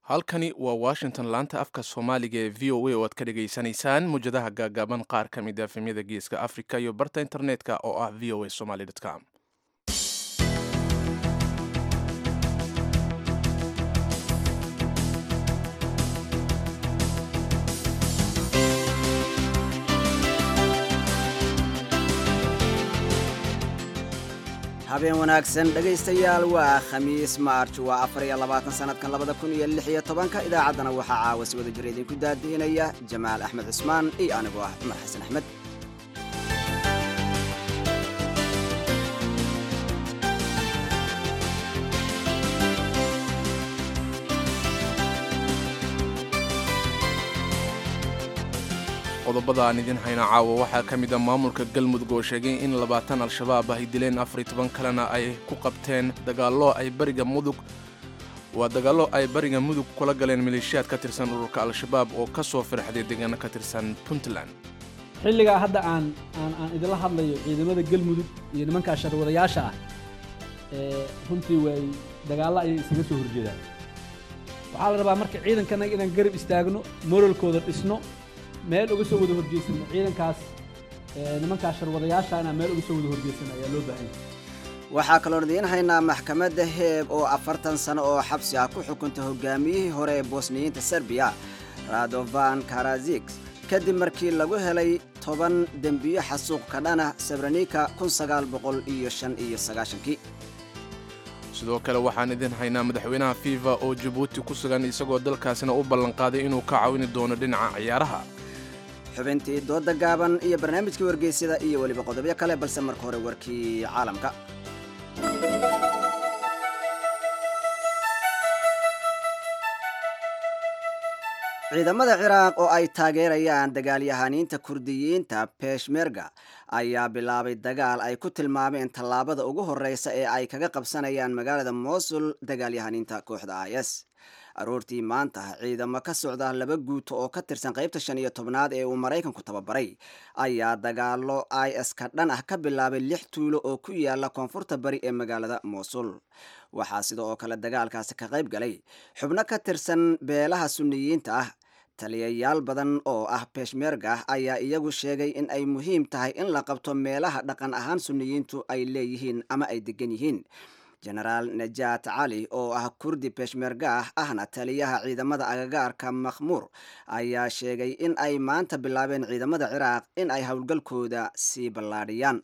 halkani waa washington laanta afka soomaaliga ee v o a oo aad ka dhagaysanaysaan mujadaha gaagaaban qaar ka mid a efemyada geeska africa iyo barta internetka oo ah v o a somaly com habeen wanaagsan dhegaystayaal waa khamiis maarj waa afar iyo labaatan sanadkan labada kun iyo lix iyo tobanka idaacaddana waxaa caawa si wada jira idinku daadiinaya jamaal axmed cusmaan iyo anigoo ah cumar xasan axmed qodobada aan idin hayna caawa waxaa ka mid a maamulka galmudug oo sheegay in labaatan al-shabaab ay dileen afar iyo toban kalena ay ku qabteen dagaallo ay bariga mudug waa dagaallo ay bariga mudug kula galeen maleeshiyaad ka tirsan ururka al-shabaab oo ka soo firxday deegaano ka tirsan puntland xilligaa hadda aan aan aan idinla hadlayo ciidamada galmudug iyo nimankaa sharwadayaasha ah ee runtii way dagaallo ayay isaga soo horjeedaan waxaa la rabaa marka ciidankanaga inaan garab istaagno moralkooda dhisno meel uga soo wada horjeysano ciidankaas nimankaa sharwadayaasha inaan meel uga soo wada horjeysano ayaa loo baahan yahay waxaa kaloon idiin haynaa maxkamadda heeg oo afartan sano oo xabsi ah ku xukuntay hogaamiyihii hore ee bosniyiinta serbiya radovan karazik kadib markii lagu helay toban dembiyo xasuuq ka dhana sabrenika kun sagaal boqol iyo shan iyo sagaashankii sidoo kale waxaan idin haynaa madaxweynaha fifa oo jabuuti ku sugan isagoo dalkaasina u ballanqaaday inuu ka caawini doono dhinaca ciyaaraha xubintii dooda gaaban iyo barnaamijkii wargeysyada iyo weliba qodobyo kale balse marka hore warkii caalamka ciidamada ciraaq oo ay taageerayaan dagaalyahaniinta kurdiyiinta peshmerga ayaa bilaabay dagaal ay ku tilmaameen tallaabada ugu horeysa ee ay kaga qabsanayaan magaalada mosul dagaalyahaniinta kooxda is aroortii maanta ciidamo ka socda laba guuto oo ka tirsan qaybta shan iyo tobnaad ee uu maraykanku tababaray ayaa dagaalo is ka dhan ah ka bilaabay lix tuulo oo ku yaala koonfurta bari ee magaalada mosul waxaa sida oo kale dagaalkaasi ka qayb galay xubno ka tirsan beelaha suniyiinta ah taliyayaal badan oo ah beshmerga ayaa iyagu sheegay in ay muhiim tahay in la qabto meelaha dhaqan ahaan suniyiintu ay leeyihiin ama ay degan yihiin genaraal najaat cali oo ah kurdi beshmerga ah ahna taliyaha ciidamada agagaarka makhmuur ayaa sheegay in ay maanta bilaabeen ciidamada ciraaq in ay howlgalkooda sii ballaadhiyaan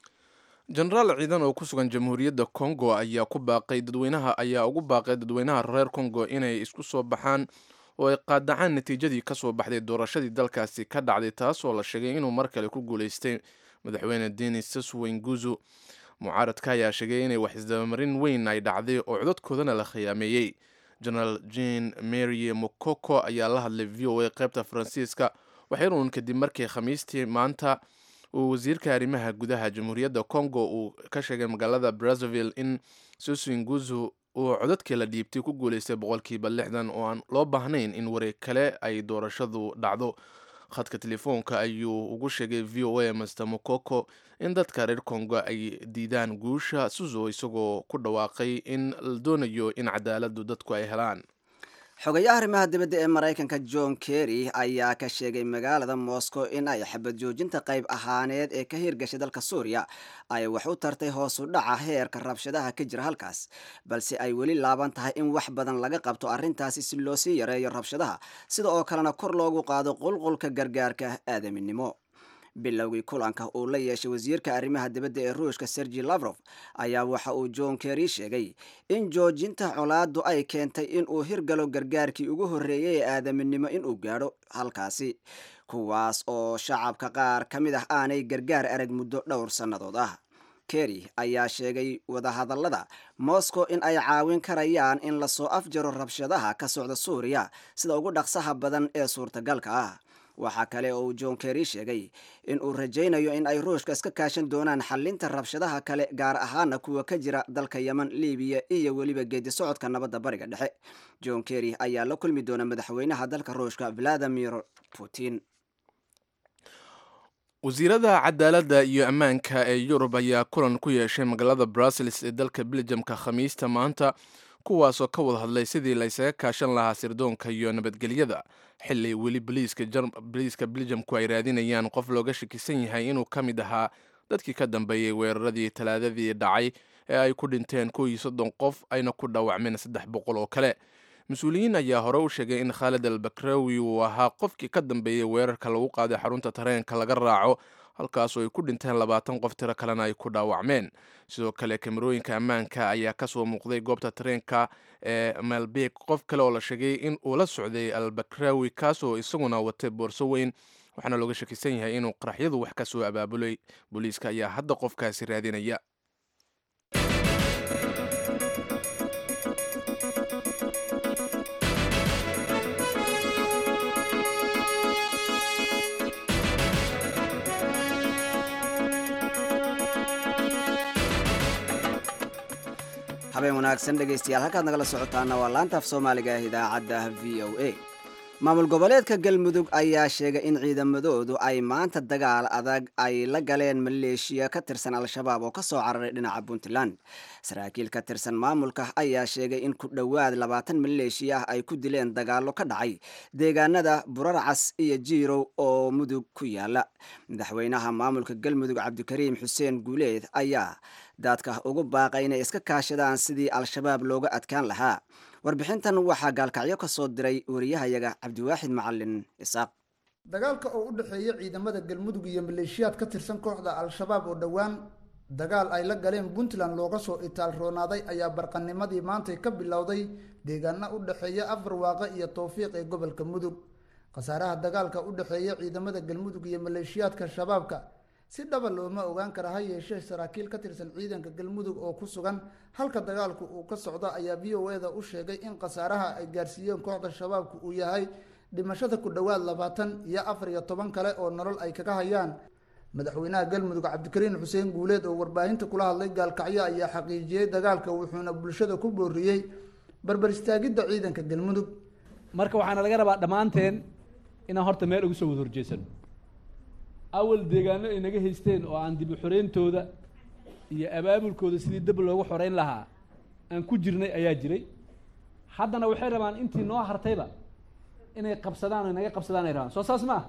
jenaraal ciidan oo ku sugan jamhuuriyadda kongo ayaa ku baaqay dadweynaha ayaa ugu baaqay dadweynaha reer kongo inay isku soo baxaan oo ay qaadacaan natiijadii ka soo baxday doorashadii dalkaasi ka dhacday taasoo la sheegay inuu mar kale ku guulaystay madaxweyne denis saswenguzu mucaaradka ayaa sheegay inay wax isdabamarin weyn ay dhacday oo codadkoodana la khiyaameeyey genaraal jean mary mokoko ayaa la hadlay v o a qaybta faransiiska waxyarun kadib markii khamiistii maanta uu wasiirka arrimaha gudaha jamhuuriyadda congo uu ka sheegay magaalada brazzaville in saswenguzu uu codadkii la dhiibtay ku guulaystay boqolkiiba lixdan oo aan loo baahnayn in wareeg kale ay doorashadu dhacdo khadka telefoonka ayuu ugu sheegay v o a master mokoko in dadka reer congo ay diidaan guusha suzo isagoo ku dhawaaqay in la doonayo in cadaaladu dadku ay helaan xogayaha arrimaha dibadda ee maraykanka john kerry ayaa ka sheegay magaalada moscow in ay xabad joojinta qayb ahaaneed ee ka hirgashay dalka suuriya ay wax u tartay hoosu dhaca heerka rabshadaha ka jira halkaas balse ay weli laaban tahay in wax badan laga qabto arrintaasi si loo sii yareeyo rabshadaha sida oo kalena kor loogu qaado qulqulka gargaarka aadaminimo bilowgii kulanka uu la yeeshay wasiirka arrimaha dibadda ee ruushka sergi lavrof ayaa waxa uu john kerry sheegay in joojinta colaadu ay keentay in uu hirgalo gargaarkii ugu horreeyay ee aadaminimo inuu gaadho halkaasi kuwaas oo shacabka qaar ka mid ah aanay gargaar arag muddo dhowr sannadood ah kerry ayaa sheegay wadahadallada moscow in ay caawin karayaan in lasoo afjaro rabshadaha ka socda suuriya sida ugu dhaqsaha badan ee suurtagalka ah waxaa kale oo uu john kerry sheegay in uu rajaynayo in ay ruushka iska kaashan doonaan xalinta rabshadaha kale gaar ahaana kuwa ka jira dalka yeman libiya iyo weliba geedi socodka nabadda bariga dhexe john kerry ayaa la kulmi doona madaxweynaha dalka ruushka valadimir putin wasiirada cadaaladda iyo ammaanka ee yurub ayaa kulan ku yeeshay magaalada brussels ee dalka beljamka khamiista maanta kuwaasoo ka wada hadlay sidii laysaga kaashan lahaa sirdoonka iyo nabadgelyada xili weli boliiska beljamku ay raadinayaan qof looga shakisan yahay inuu ka mid ahaa dadkii ka dambeeyey weeraradii talaadadii dhacay ee ay ku dhinteen kow iyo soddon qof ayna ku dhaawacmeen saddex boqol oo kale mas-uuliyiin ayaa hore u sheegay in khaalid al bakrawi uu ahaa qofkii ka dambeeyey weerarka lagu qaaday xarunta tareenka laga raaco halkaasoo ay ku dhinteen labaatan qof tiro kalena ay ku dhaawacmeen sidoo kale kamerooyinka ammaanka ayaa kasoo muuqday goobta tareenka ee melbek qof kale oo la sheegay in uu la socday al bakrawi kaasoo isaguna watay boorso weyn waxaana looga shakisan yahay inuu qaraxyadu wax ka soo abaabulay booliiska ayaa hadda qofkaasi raadinaya habeen wanaagsan dhegaystayaal halkaad nagala socotaana waa laanta af soomaaliga ah idaacadda v o a maamul goboleedka galmudug ayaa sheegay in ciidamadoodu ay maanta dagaal adag ay la galeen maleeshiya ka tirsan al-shabaab oo ka soo cararay dhinaca puntland saraakiil ka tirsan maamulka ayaa sheegay in ku dhowaad labaatan maleeshiya ah ay ku dileen dagaallo ka dhacay deegaanada burarcas iyo jiirow oo mudug ku yaala madaxweynaha maamulka galmudug cabdikariim xuseen guuleed ayaa daadka ugu baaqay inay iska kaashadaan sidii al-shabaab looga adkaan lahaa warbixintan waxaa gaalkacyo ka soo diray wariyahayaga cabdiwaaxid macalin isaaq dagaalka oo u dhexeeya ciidamada galmudug iyo maleeshiyaad ka tirsan kooxda al-shabaab oo dhowaan dagaal ay la galeen puntland looga soo itaal roonaaday ayaa barqanimadii maantay ka bilowday deegaana u dhexeeya afarwaaqe iyo towfiiq ee gobolka mudug khasaaraha dagaalka u dhexeeya ciidamada galmudug iyo maleeshiyaadka shabaabka si dhaba looma ogaan kara ha yeeshee saraakiil ka tirsan ciidanka galmudug oo ku sugan halka dagaalku uu ka socdo ayaa v o eda u sheegay in khasaaraha ay gaarsiiyeen kooxda shabaabku uu yahay dhimashada ku dhowaad labaatan iyo afar iyo toban kale oo nolol ay kaga hayaan madaxweynaha galmudug cabdikariin xuseen guuleed oo warbaahinta kula hadlay gaalkacyo ayaa xaqiijiyey dagaalka wuxuuna bulshada ku booriyey barbar istaagidda ciidanka galmudug marka waxaana laga rabaa dhammaanteen inaan horta meel ugu soo wada horjeesano awal deegaano ay naga haysteen oo aan dib u xoreyntooda iyo abaabulkooda sidii dab loogu xoreyn lahaa aan ku jirnay ayaa jiray haddana waxay rabaan intii noo hartayba inay qabsadaan o naga qabsadaan ay rabaan soo saas ma ah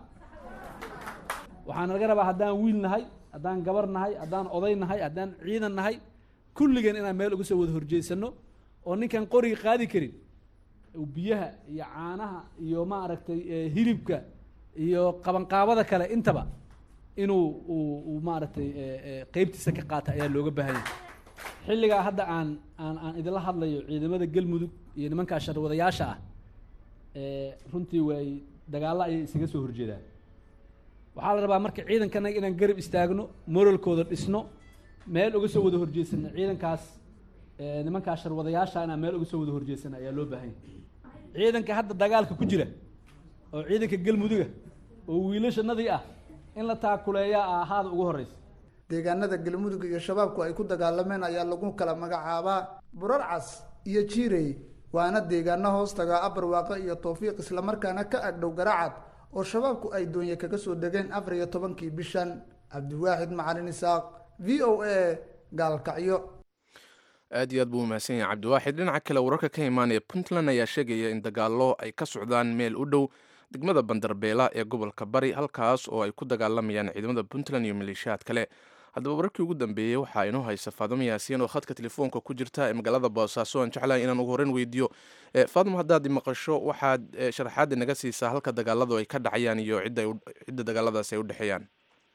waxaana laga rabaa haddaan wiil nahay haddaan gabar nahay haddaan oday nahay haddaan ciidan nahay kulligeen inaan meel uga soo wada horjeesano oo ninkaan qoriga qaadi karin biyaha iyo caanaha iyo maaragtay hilibka iyo qabanqaabada kale intaba inuu uu maaragtay qeybtiisa ka qaata ayaa looga baahan yahay xilligaa hadda aan aan aan idinla hadlayo ciidamada galmudug iyo nimankaa sharwadayaasha ah runtii way dagaallo ayay isaga soo horjeedaan waxaa la rabaa marka ciidankanaga inaan garab istaagno moralkooda dhisno meel uga soo wada horjeesano ciidankaas nimankaa sharwadayaasha inaan meel uga soo wada horjeesano ayaa loo baahan yahay ciidanka hadda dagaalka ku jira oo ciidanka galmuduga oo wiilashanadii ah in la taakuleeyaa ahaada ugu horeysa deegaanada galmudug iyo shabaabku ay ku dagaalameen ayaa lagu kala magacaabaa burarcas iyo jiirey waana deegaano hoos tagaa abarwaaqo iyo towfiiq islamarkaana ka agdhow garacad oo shabaabku ay doonye kaga soo degeen afar iyo tobankii bishan cabdiwaaxid macalin isaaq v o a gaalkacyo aad iyo aad buu umahadsan yahay cabdiwaaxid dhinaca kale wararka ka imaanaya puntland ayaa sheegaya in dagaallo ay ka socdaan meel u dhow degmada bandarbeela ee gobolka bari halkaas oo ay ku dagaalamayaan ciidamada puntland iyo maleeshiyaad kale haddaba wararkii ugu dambeeyey waxaa inoo haysa faadimo yaasiin oo khadka telefoonka ku jirta ee magaalada boosaaso aan jeclahay inaan ugu horreyn weydiiyo faadimo haddaad maqasho waxaad sharaxaadda naga siisaa halka dagaaladu ay ka dhacayaan iyo cidda dagaaladaasi ay u dhexeeyaan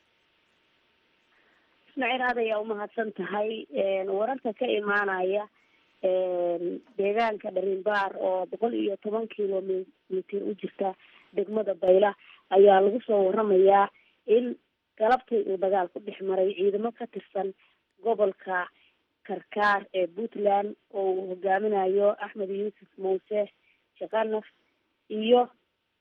ismaaciil aad ayaa umahadsan tahay wararka ka imaanaya deegaanka dharinbaar oo boqol iyo toban kilomitr u jirta degmada bayla ayaa lagu soo waramayaa in galabtay uu dagaal ku dhex maray ciidamo ka tirsan gobolka karkaar ee puntland oo uu hogaaminayo axmed yuusuf muuse shaqanaf iyo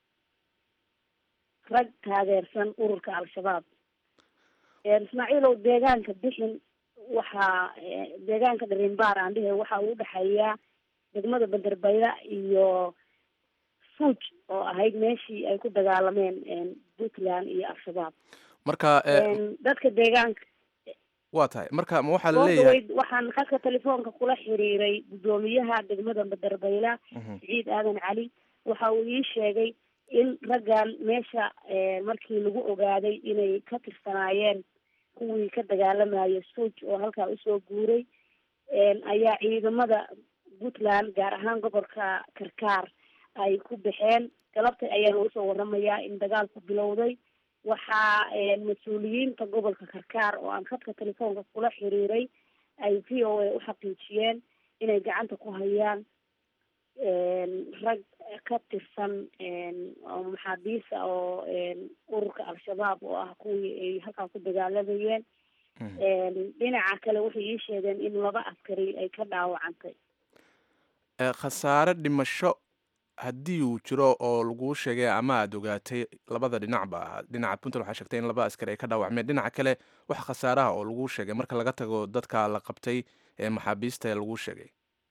rag taageersan ururka al-shabaab ismaaciilow deegaanka bixin waxaa deegaanka dharinbaar aan dhihe waxa uu udhexeeyaa degmada bandarbayla iyo fuuj oo ahayd meeshii ay ku dagaalameen puntland iyo al-shabaab marka dadka deegaanka waa tahay marka ma waxaa la soo leeyahay dhaweyd waxaan khadka telefoonka kula xiriiray guddoomiyaha degmada badarbayla Mhm. siciid aadan cali waxa uu ii sheegay in raggan meesha eh, markii lagu ogaaday inay ka tirsanaayeen kuwii ka dagaalamayay suuj oo halkaa usoo guuray een, ayaa ciidamada puntland gaar ahaan gobolka karkaar ay ku baxeen galabtay ayaa lagu soo waramayaa in dagaalku bilowday waxaa een, mas-uuliyiinta gobolka karkaar oo aan khadka telefoonka kula xiriiray ay v o a u xaqiijiyeen inay gacanta ku hayaan een, rag ka tirsan een, oo maxaabiisa oo een, ururka al-shabaab oo ah kuwii ay halkaa ku dagaalamayeen Mhm. een, dhinaca kale waxay ii sheegeen in laba askari ay ka dhaawacantay Eh, khasaare dhimasho haddii uu jiro oo laguu sheegay ama aad ogaatay labada dhinacba dhinaca puntland waxaa sheegtay in laba askari ay ka dhaawacmeen dhinaca kale wax khasaaraha oo laguu sheegay marka laga tago dadka la qabtay ee maxaabiista ee laguu sheegay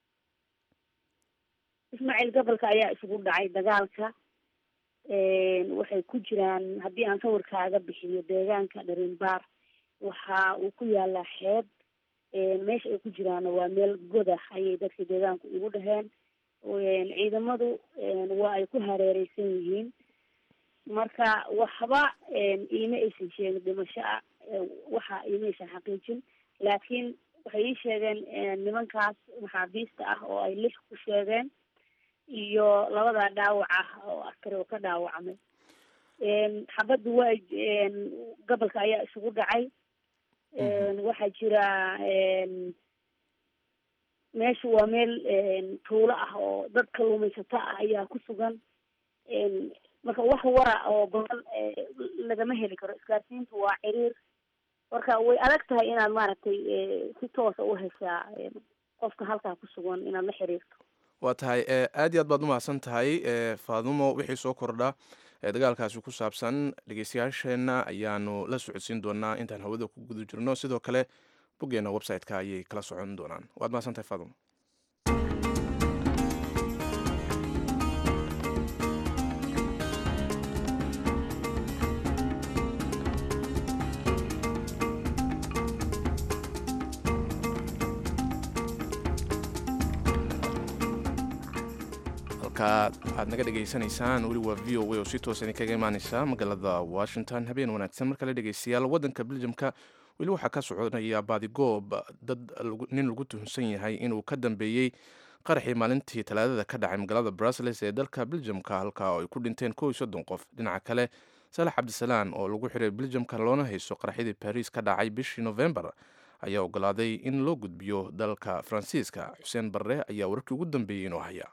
ismaaciil gobolka ayaa isugu dhacay dagaalka een, waxay ku jiraan haddii aan sawirkaaga bixiyo deegaanka dharinbaar waxa uu ku yaalaa xeeb een, meesha ay ku jiraana waa meel godah ayay dadka deegaanku igu dhaheen een, ciidamadu een, waa ay ku hareereysan yihiin marka waxba een, iima aysan sheegin dhimasho ah ee, waxa iima aysan xaqiijin laakiin waxay ii sheegeen een, nimankaas maxaabiista ah oo ay lix ku sheegeen iyo labada dhaawac ah oo askari oo ka dhaawacmay een, xabaddu waa een, gobolka ayaa isugu dhacay een, waxaa jira een, meeshu waa meel een, tuulo ah oo dad kalluumaysato ah ayaa ku sugan een, marka wax wara oo badan ee, lagama heli karo isgaarsiintu waa ciriir marka way adag tahay inaad maaragtay ee, si toosa u heshaa een, qofka halkaa ku sugan inaad la xiriirto waa tahay eh, aad iyo aad baad umahadsan tahay eh, faadumo wixii soo kordha ee dagaalkaasi ku saabsan dhegeystayaasheenna ayaanu la socodsiin doonaa intaan hawada ku guda jirno sidoo kale boggeena website-ka ayay kala socon doonaan waad mahadsan tahay faadumo halka aad naga dhegaysanaysaan weli waa v o a oo si toos idinkaga imaaneysa magaalada washington habeen wanaagsan markale dhegeystayaal wadanka beljamka weli waxaa ka soconaya baadigoob dad lagu- nin lagu tuhunsan yahay inuu ka dambeeyey qaraxii maalintii talaadada ka dhacay magaalada brussels ee dalka beljamka halka oo ay ku dhinteen kow iyo soddon qof dhinaca kale saalax cabdisalaan oo lagu xiray beljamka loona haysto qaraxyadii baris ka dhacay bishii novembar ayaa ogolaaday in loo gudbiyo dalka faransiiska xuseen barre ayaa wararkii ugu dambeeyey inoo haya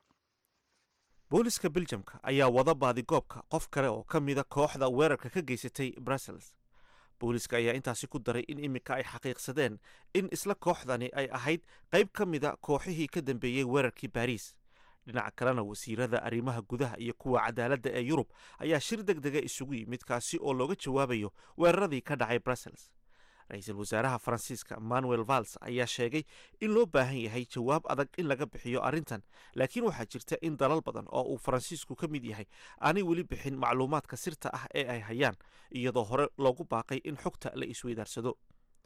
booliska beljamka ayaa wada baadigoobka qof kale oo ka mida kooxda weerarka ka geysatay brussels booliska ayaa intaasi ku daray in iminka ay xaqiiqsadeen in isla kooxdani ay ahayd qayb ka mida kooxihii ka dambeeyey weerarkii baariis dhinaca kalena wasiirada arrimaha gudaha iyo kuwa cadaaladda ee yurub ayaa shir deg dega isugu yimid kaasi oo looga jawaabayo weeraradii ka dhacay brussels ra-iisul wasaaraha faransiiska manuel vals ayaa sheegay in loo baahan yahay jawaab adag in laga bixiyo arrintan laakiin waxaa jirta in dalal badan oo uu faransiisku ka mid yahay aanay weli bixin macluumaadka sirta ah ee ay hayaan iyadoo hore loogu baaqay in xogta la isweydaarsado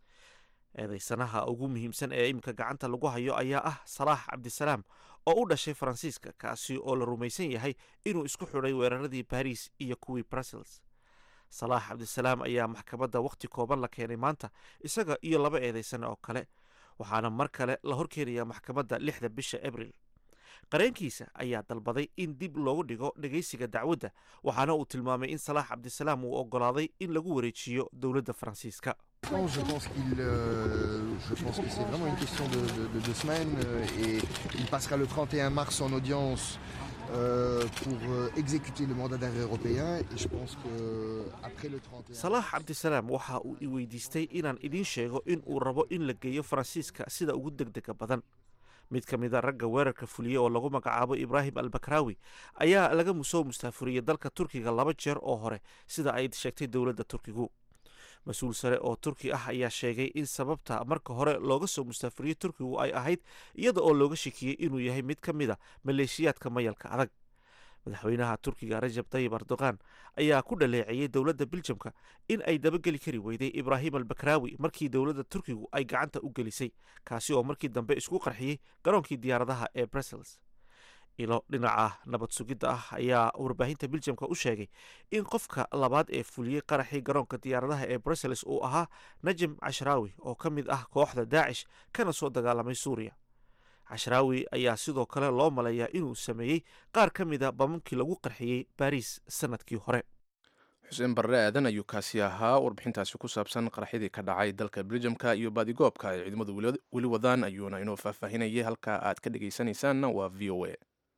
eedaysanaha ugu muhiimsan ee iminka gacanta lagu hayo ayaa ah salaax cabdisalaam oo u dhashay faransiiska kaasi oo la rumaysan yahay inuu isku xidhay weeraradii baris iyo kuwii brussels salaax cabdisalaam ayaa maxkamadda wakhti kooban la keenay maanta isaga iyo laba eedaysan oo kale waxaana mar kale la horkeenayaa maxkamadda lixda bisha abril qareenkiisa ayaa dalbaday in dib loogu dhigo dhegaysiga dacwadda waxaana uu tilmaamay in salaax cabdisalaam uu ogolaaday in lagu wareejiyo dowladda faransiiska Non, je pense qu'il, euh, je pense que c'est vraiment une question de, de- de deux semaines euh, et il passera le 31 mars en audience euh, pour euh, exécuter le mandat d'arrêt européen et je pense que après le 31 salaax cabdisalaam waxa uu i weydiistay inaan idiin sheego in uu rabo in la geeyo faransiiska sida ugu degdega badan mid ka mid a ragga weerarka fuliye oo lagu magacaabo ibraahim albakraawi ayaa laga soo mustaafuriyey dalka turkiga laba jeer oo hore sida ay sheegtay dowladda turkigu mas-uul sare oo turki ah ayaa sheegay in sababta marka hore looga soo mustaafuriyey turkigu ay ahayd iyada oo looga shakiyey inuu yahay mid ka mid a maleeshiyaadka mayalka adag madaxweynaha turkiga rajab tayib erdogan ayaa ku dhaleeceeyey dowladda biljamka in ay dabageli kari weyday ibraahim albakraawi markii dowladda turkigu ay gacanta u gelisay kaasi oo markii dambe isku qarxiyey garoonkii diyaaradaha ee brussels ilo dhinaca nabad sugidda ah ayaa warbaahinta biljamka u sheegay in qofka labaad ee fuliyey qaraxii garoonka diyaaradaha ee brussels uu ahaa najim cashraawi oo ka mid ah kooxda daacish kana soo dagaalamay suuriya cashraawi ayaa sidoo kale loo maleeyaa inuu sameeyey qaar ka mida bamamkii lagu qarxiyey baariis sanadkii hore xuseen barre aadan ayuu kaasi ahaa warbixintaasi ku saabsan qaraxyadii ka dhacay dalka beljamka iyo baadigoobka ay ciidamadu weli wadaan ayuuna inoo faahfaahinayay halka aad ka dhegaysanaysaanna waa v o a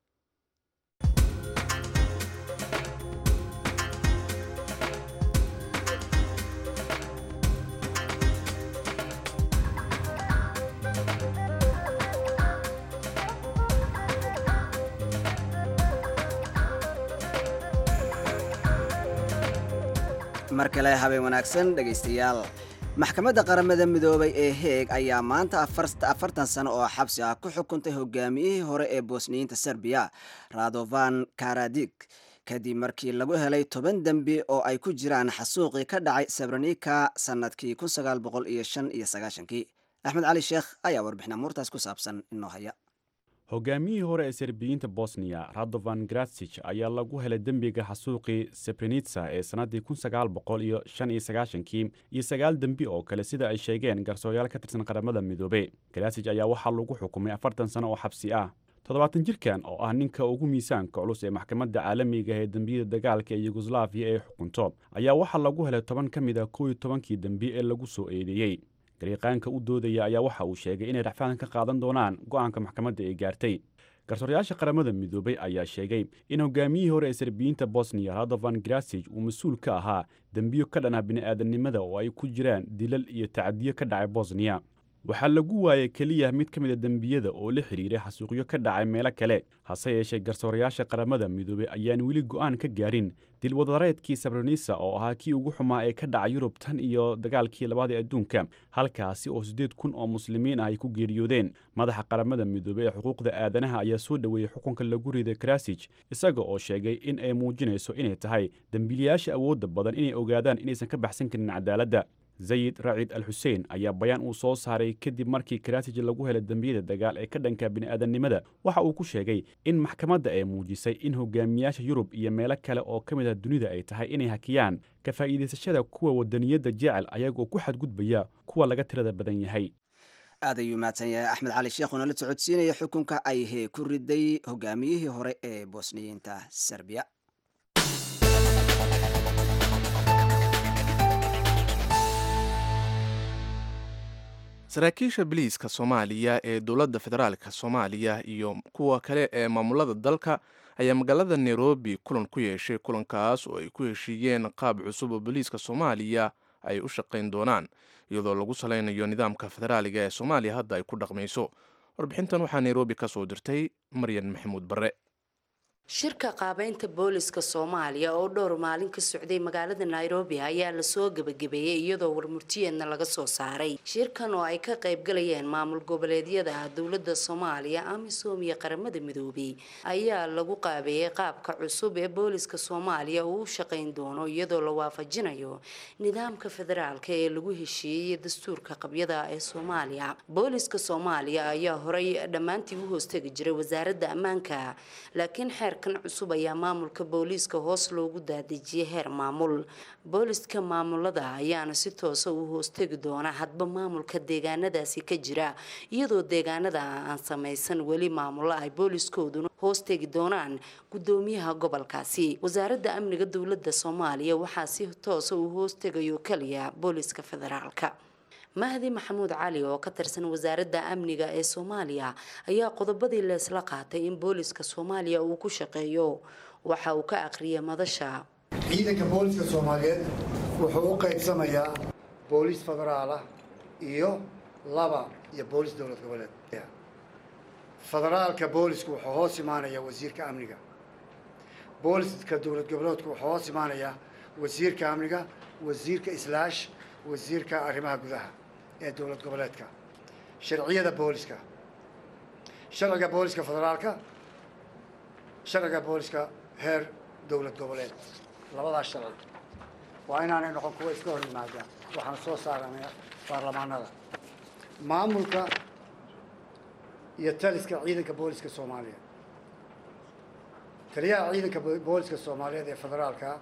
mar kale habeen wanaagsan dhegaystayaal maxkamadda qaramada midoobay ee heeg ayaa maanta afartan sano oo xabsi ah ku xukuntay hogaamiyihii hore ee boosniyiinta serbiya radovan karadig kadib markii lagu helay toban dembi oo ay ku jiraan xasuuqii ka dhacay sabronika sannadkii kii axmed cali sheekh ayaa warbixin amuurtaas ku saabsan inoo haya hogaamiyihii hore ee serbiyiinta bosniya radovan gratsich ayaa lagu helay dembiga xasuuqii sebrenitsa ee sannaddii kii iyo sagaal dembi oo kale sida ay sheegeen garsoorayaal ka tirsan qaramada midoobe gratsich ayaa waxaa lagu xukumay afartan sano oo xabsi ah toddobaatan jirkan oo ah ninka ugu miisaanka culus ee maxkamadda caalamiga ee dembiyada dagaalka ee yugoslaafiya ee xukunto ayaa waxaa lagu helay toban ka mid a kow iyo tobankii dembi ee lagu soo eedeeyey gariiqaanka u doodaya ayaa waxa uu sheegay inay racfaan ka qaadan doonaan go'aanka maxkamadda ay gaartay garsoorayaasha qaramada midoobay ayaa sheegay in hogaamiyihii hore ee serbiyiinta bosniya radovan grasij uu mas-uul ka ahaa dembiyo ka dhan ah bini'aadanimada oo ay ku jiraan dilal iyo tacadiyo ka dhacay bosniya waxaa lagu waayay keliya mid ka mid a dembiyada oo la xidhiiray xasuuqyo ka dhacay meelo kale hase yeeshee garsoorayaasha qaramada midoobey ayaan weli go'aan ka gaarin dilwadareedkii sabronisa oo ahaa kii ugu xumaa ee ka dhacay yurub tan iyo dagaalkii labaad ee adduunka halkaasi oo siddeed kun oo muslimiin ah ay ku geeriyoodeen madaxa qaramada midoobey ee xuquuqda aadanaha ayaa soo dhoweeyey xukunka lagu riday krasij isaga oo sheegay in ay muujinayso inay tahay dembiilayaasha awoodda badan inay ogaadaan inaysan ka baxsan karin cadaaladda zayid raciid al xuseen ayaa bayaan uu soo saaray kadib markii karasij lagu helay dembiyada dagaal ee ka dhanka bini'aadannimada waxa uu ku sheegay in maxkamadda ay muujisay in hogaamiyaasha yurub iyo meelo kale oo ka mid ah dunida ay tahay inay hakiyaan ka faa'iidaysashada kuwa wadaniyadda jecel ayagoo ku xadgudbaya kuwa laga tirada badan yahay aad ayuu mahadsan yahay axmed cali sheekh uuna la socodsiinaya xukunka ay hee ku riday hogaamiyihii hore ee bosniyiinta serbiya saraakiisha biliiska soomaaliya ee dowladda federaalka soomaaliya iyo kuwa kale ee maamulada dalka ayaa magaalada nairobi kulan ku yeeshay kulankaas oo ay ku heshiiyeen qaab cusub oo biliiska soomaaliya ay u shaqayn doonaan iyadoo lagu salaynayo nidaamka federaaliga ee soomaaliya hadda ay ku dhaqmayso warbixintan waxaa nairobi ka soo dirtay maryan maxamuud barre shirka qaabeynta booliska soomaaliya oo dhowr maalin ka socday magaalada nairobi ayaa lasoo gebagabeeyey iyadoo warmurtiyeedna laga soo saaray shirkan oo ay ka qaybgalayeen maamul goboleedyada dowlada soomaaliya amisom iyo qaramada midoobey ayaa lagu qaabeeyey qaabka cusub ee booliska soomaaliya uu u shaqayn doono iyadoo la waafajinayo nidaamka federaalka ee lagu heshiiyey dastuurka qabyada ee soomaaliya booliska soomaaliya ayaa horay dhammaantii u hoostegi jiray wasaaradda ammaanka laakiin xeer kan cusub ayaa maamulka booliiska hoos loogu daadejiyay heer maamul booliska maamulada ayaana si toosa u hoostegi doona hadba maamulka deegaanadaasi ka jira iyadoo deegaanada aan samaysan weli maamulo ay booliskooduna hoostegi doonaan gudoomiyaha gobolkaasi wasaaradda amniga dowlada soomaaliya waxaa si toosa uu hoostegayo kaliya booliska federaalka mahdi maxamuud cali oo ka tirsan wasaaradda amniga ee soomaaliya ayaa qodobadii leesla qaatay in booliska soomaaliya uu ku shaqeeyo waxa uu ka aqriyay madasha ciidanka booliska soomaaliyeed wuxuu u qaybsamayaa booliis federaal ah iyo laba iyo booliis dowlad goboleed federaalka boolisku wuxuu hoos imaanayaa wasiirka amniga booliska dowlad goboleedku wuxuu hoos imaanayaa wasiirka amniga wasiirka islaash wasiirka arrimaha gudaha ee dowlad goboleedka sharciyada booliska sharciga booliska federaalka sharciga booliska heer dowlad goboleed labadaas sharci waa inaanay noqon kuwa iska hor yimaadaan waxaan soo saaranay baarlamaanada maamulka iyo taliska ciidanka booliska soomaaliya taliyaha ciidanka booliska soomaaliyeed ee federaalka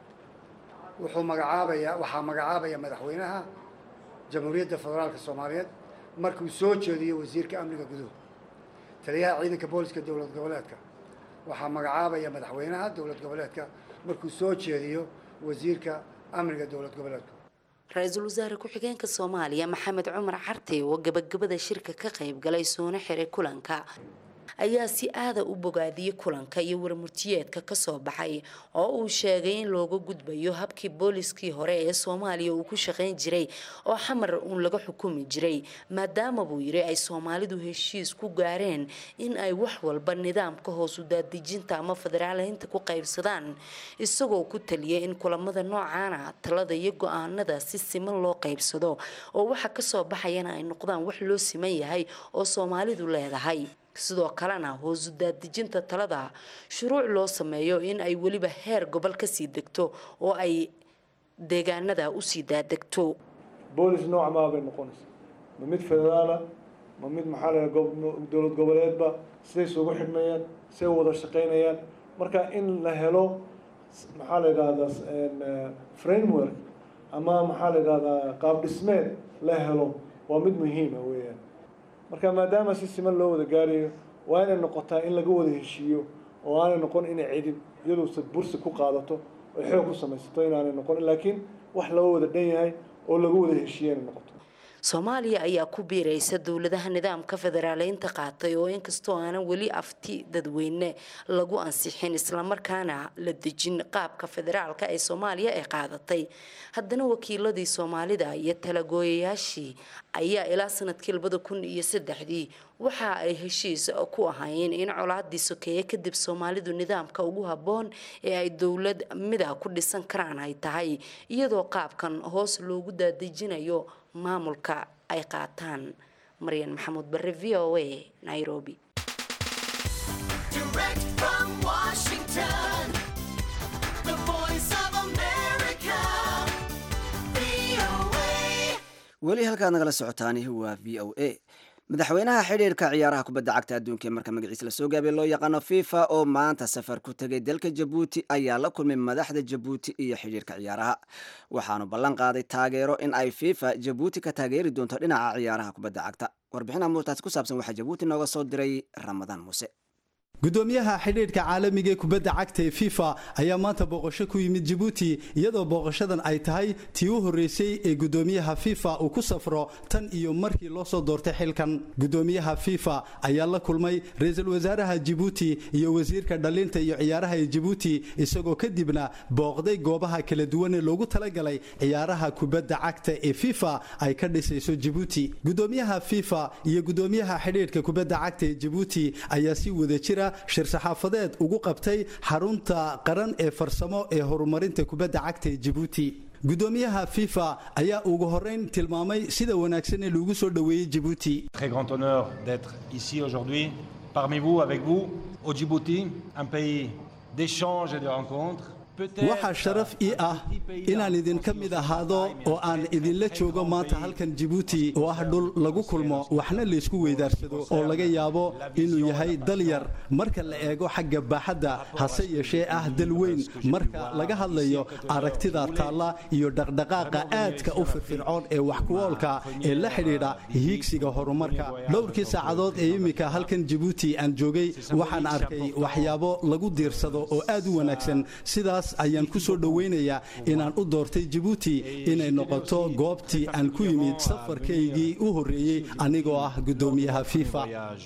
wuxuu magacaabayaa waxaa magacaabaya madaxweynaha jamhuuriyadda federaalka soomaaliyeed markuu soo jeediyo wasiirka amniga guduhu taliyaha ciidanka booliska dowlad goboleedka waxaa magacaabaya madaxweynaha dowlad goboleedka markuu soo jeediyo wasiirka amniga dowlad goboleedka ra-iisul wasaare ku-xigeenka soomaaliya maxamed cumar carte oo gabagabada shirka ka qayb galay soona xiray kulanka ayaa si aada u bogaadiyey kulanka iyo warmurtiyeedka kasoo baxay oo uu sheegay in looga gudbayo habkii booliskii hore ee soomaaliya uu ku shaqayn jiray oo xamar uun laga xukumi jiray maadaama buu yiri ay soomaalidu heshiis ku gaareen in ay wax walba nidaamka hoosu daadejinta ama federaaleynta ku qaybsadaan isagoo ku taliyay in kulamada noocaana talada iyo go-aanada si siman loo qaybsado oo waxa kasoo baxayana ay noqdaan wax loo siman yahay oo soomaalidu leedahay sidoo kalena hoosu daadejinta talada shuruuc loo sameeyo in ay weliba heer gobol kasii degto oo ay deegaanada usii daadegto boolis nooc maa bay noqonaysa ma mid federaala ma mid maxaa la dowlad goboleedba siday isugu xidhmayaan siday wada shaqaynayaan marka in la helo maxaa la yidhahdaa framework ama maxaa la yidhahdaa qaab dhismeed la helo waa mid muhiima weeyaan marka maadaama si siman loo wada gaarayo waa inay noqotaa in laga wada heshiiyo oo aanay noqon inay cidin iyaduusa bursi ku qaadato oy xoog ku samaysato inaanay noqon laakiin wax laga wada dhan yahay oo laga wada heshiiya inay noqoto soomaaliya ayaa ku biiraysa dowladaha nidaamka federaaleynta qaatay oo inkastoo aanan weli afti dadweyne lagu ansixin islamarkaana la dejin qaabka federaalka ee soomaaliya ay qaadatay haddana wakiiladii soomaalida iyo talagooyayaashii ayaa ilaa sanadkii labada kun iyo saddexdii waxa ay heshiis ku ahaayeen in colaadii sokeeye kadib soomaalidu nidaamka ugu habboon ee ay dowlad mida ku dhisan karaan ay tahay iyadoo qaabkan hoos loogu daadejinayo maamulka ay qaataan maryan maxamuud bare v o a nairobi weli halkaad nagala socotaani waa v o a madaxweynaha xidhiirka ciyaaraha kubadda cagta adduunka ee marka magaciisa lasoo gaabay loo yaqaano fifa oo maanta safar ku tegay dalka jabuuti ayaa la kulmay madaxda jabuuti iyo xidhiirka ciyaaraha waxaanu ballan qaaday taageero in ay fifa jabuuti ka taageeri doonto dhinaca ciyaaraha kubadda cagta warbixin amuurtaasi ku saabsan waxaa jabuuti nooga soo diray ramadaan muuse gudoomiyaha xidhiidhka caalamiga ee kubadda cagta ee fifa ayaa maanta booqasho ku yimid jabuuti iyadoo booqashadan ay tahay tii u horreysay ee gudoomiyaha fifa uu ku safro tan iyo markii loo soo doortay xilkan gudoomiyaha fifa ayaa la kulmay ra-iisul wasaaraha jabuuti iyo wasiirka dhalinta iyo ciyaaraha ee jabuuti isagoo kadibna booqday goobaha kala duwan ee loogu talagalay ciyaaraha kubadda cagta ee fifa ay ka dhisayso jabuuti gudoomiyaha fifa iyo gudoomiyaha xidhiidhka kubadda cagta ee jabuuti ayaa si wada jira shir saxaafadeed ugu qabtay xarunta qaran ee farsamo ee horumarinta kubadda cagta ee jabuuti gudoomiyaha fifa ayaa ugu horeyn tilmaamay sida wanaagsan ee loogu soo dhoweeyey jabuuti Très grand honneur d'être ici aujourd'hui parmi vous, avec vous, au Djibouti, un pays d'échange et de rencontres. waxaa sharaf ii ah inaan idinka mid ahaado oo aan idinla joogo maanta halkan jabuuti oo ah dhul lagu kulmo waxna laysku weydaarsado oo laga yaabo inuu yahay dal yar marka la eego xagga baaxadda hase yeeshee ah dal weyn marka laga hadlayo aragtida taalla iyo dhaqdhaqaaqa aadka u firfircoon ee wax kuwoolka ee la xidhiidha hiigsiga horumarka dhowrkii saacadood ee iminka halkan jabuuti aan joogay waxaan arkay waxyaabo lagu diirsado oo aad u wanaagsan sidaas ayaan ku soo dhoweynayaa inaan u doortay jabuuti inay noqoto goobtii aan ku yimid safarkaygii u horreeyey anigoo ah gudoomiyaha fifa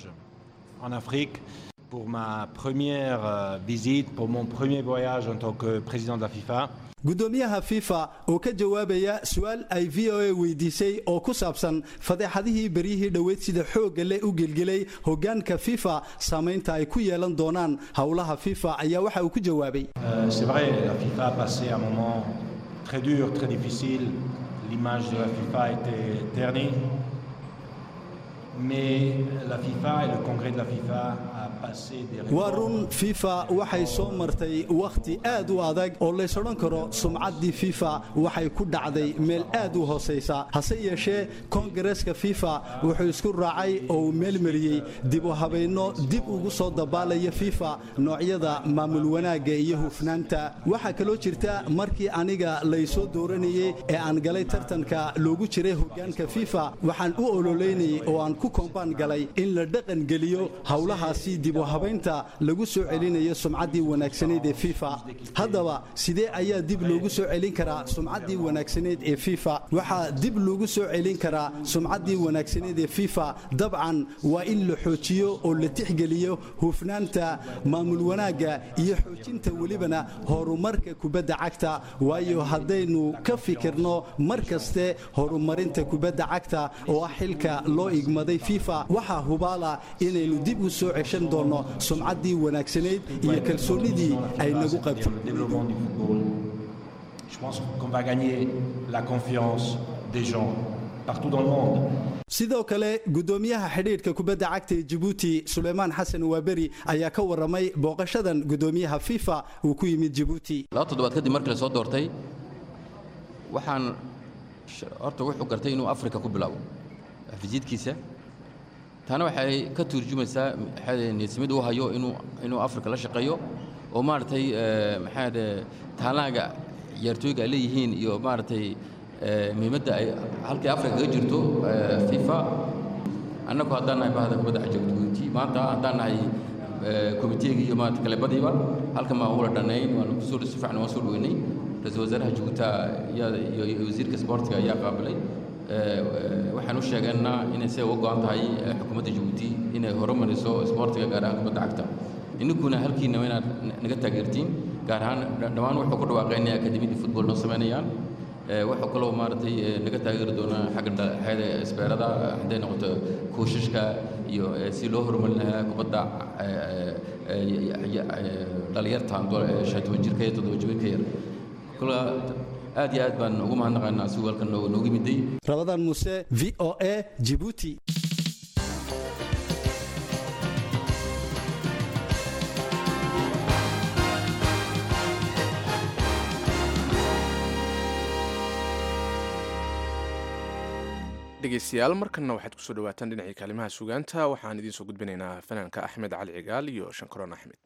En Afrique, pour ma première euh, visite, pour mon premier voyage en tant que président de la FIFA. gudoomiyaha fifa oo ka jawaabaya su-aal ay v o a weydiisay oo ku saabsan fadeexadihii beryihii dhoweyd sida xoogga leh u gelgelay hogaanka fifa saamaynta ay ku yeelan doonaan howlaha fifa ayaa waxa uu ku jawaabay Euh, C'est vrai, la FIFA a passé un moment très dur, très difficile. L'image de la FIFA a été ternie. mais la FIFA et le congrès de la FIFA a passé des waa run fifa waxay soo martay wakhti aad u adag oo lays odhan karo sumcaddii fifa waxay ku dhacday meel aad u hoosaysa hase yeeshee koongareeska fifa wuxuu isku raacay oo uu meelmariyey dib u habayno dib ugu soo dabaalaya fifa noocyada maamul wanaagga iyo hufnaanta waxaa kaloo jirta markii aniga laysoo dooranayey ee aan galay tartanka loogu jiray hoggaanka fifa waxaan u ololeynayay oo aan ku kombaan galay in la dhaqan geliyo howlahaasi dib u habaynta lagu soo celinayo sumcaddii wanaagsanayd ee fifa haddaba sidee ayaa dib loogu soo celin karaa sumcaddii wanaagsanayd ee fifa waxaa dib loogu soo celin karaa sumcaddii wanaagsanayd ee fifa dabcan waa in la xoojiyo oo la tixgeliyo hufnaanta maamul wanaagga iyo xoojinta welibana horumarka kubadda cagta waayo haddaynu ka fikirno mar kaste horumarinta kubadda cagta oo ah xilka loo igmaday fifa waxaa hubaala inaynu dib u soo ceshan doonno sumcaddii wanaagsanayd iyo kalsoonnidii ay nagu qabtay développement du football. Je pense qu'on va gagner la confiance des gens partout dans le monde. sidoo kale gudoomiyaha xidhiidhka kubadda cagta ee jabuuti suleymaan xasan waaberi ayaa ka warramay booqashadan gudoomiyaha fifa uu ku yimid jabuuti laba toddobaad kadib markii la soo doortay waxaan sh- horta wuxuu gartay inuu afrika ku bilaabo fijiidkiisa taana waxay ka turjumaysaa maxaa niyadsamid uu hayo inuu inuu afrika la shaqeeyo oo maaragtay eh, maxaa de taalaaga ciyaartooyga ay leeyihiin iyo maaragtay eh, muhiimadda ay halkay afrika kaga jirto eh, fifa annagu haddaan nahay bahda kubadda cagta jabuuti maanta haddaan nahay komiteega iyo maarata kalebadiiba halkan baan ula dhannayn waan kusoo si fiican waan soo dhaweynay ra-iisul wasaaraha jabuuta ayaa iyo iyo wasiirka sportiga ayaa qaabilay waxaan u sheegaynaa inay se uga go'an tahay eh, xukuumadda jabuuti inay horumariso sportiga gaar ahaan kubadda cagta ininkuna halkiina waa inaad naga taageertiin gaar ahaan dhammaan wuxuu ku dhawaaqay inay akademiyadii football noo samaynayaan waxuu kaloo maaragtay eh, naga taageeri doonaa xagga dha- xagga isbeerada hadday noqoto kuushashka iyo eh, si loo horumarin lahaa kubadda eh, eh, eh, eh, dhalinyarta do- eh, shan iyo toban jirka iyo toddoba jirka yar kula aad iyo aad baan ugu mahadnaqaynaa si walkan noo- noogu miday rabadaan muuse v o a jibuuti dhegeystayaal markanna waxaad kusoo dhawaataan dhinacii kaalimaha sugaanta waxaan idiin soo gudbinaynaa fanaanka axmed cali cigaal iyo shankaroon axmed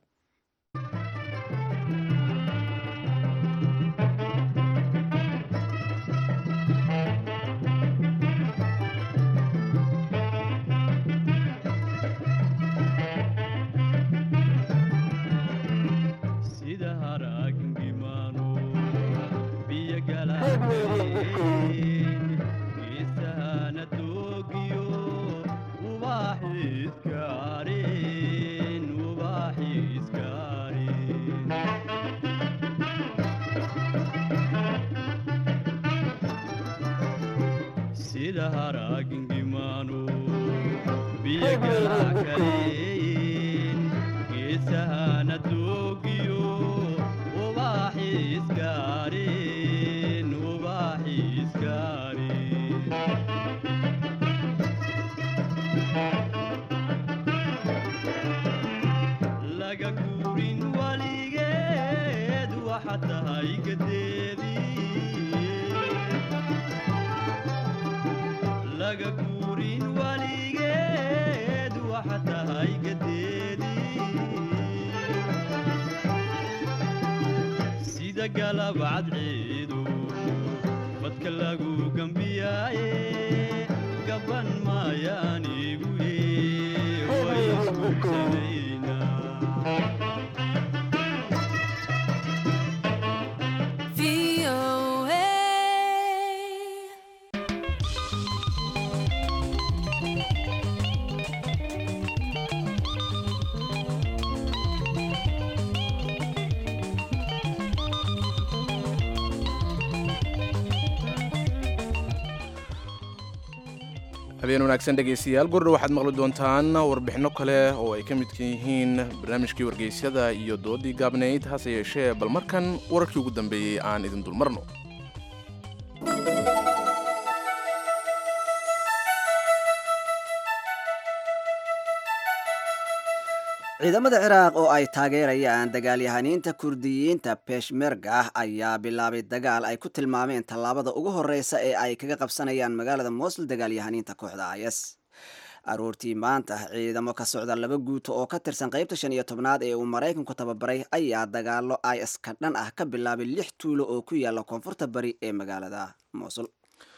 sida haraagimano biyo galaaeen geesahana doogiyo ubaaxiiskaareen ubaaxiiskaareen sida haraagingimano biyo galaakaleen geesahana doogiyo ubaaxiiskaareen ubaaxiiskaareen laga guurin waligeed waxa tahay gadeedii laga guurin waligeed waxa tahay gadeedii sida galab cadceedu badka lagu gambiyaaye gaban maayaanigu way isguursanaynaa habeen wanaagsan dhegaystayaal gurdha waxaad maqli doontaan warbixinno kale oo ay ka midka yihiin barnaamijkii wargeysyada iyo doodii gaabnayd hase yeeshee bal markan wararkii ugu dambeeyey aan idin dulmarno ciidamada ciraaq oo ay taageerayaan dagaalyahaniinta kurdiyiinta beshmerga ayaa bilaabay dagaal ay ku tilmaameen tallaabada ugu horeysa ee ay kaga qabsanayaan magaalada mosul dagaalyahaniinta kooxda is aroortii maanta ciidamo ka socda laba guuto oo ka tirsan qaybta shan iyo tobnaad ee uu maraykanku tababaray ayaa dagaalo is ka dhan ah ka bilaabay lix tuulo oo ku yaala koonfurta bari ee magaalada mosul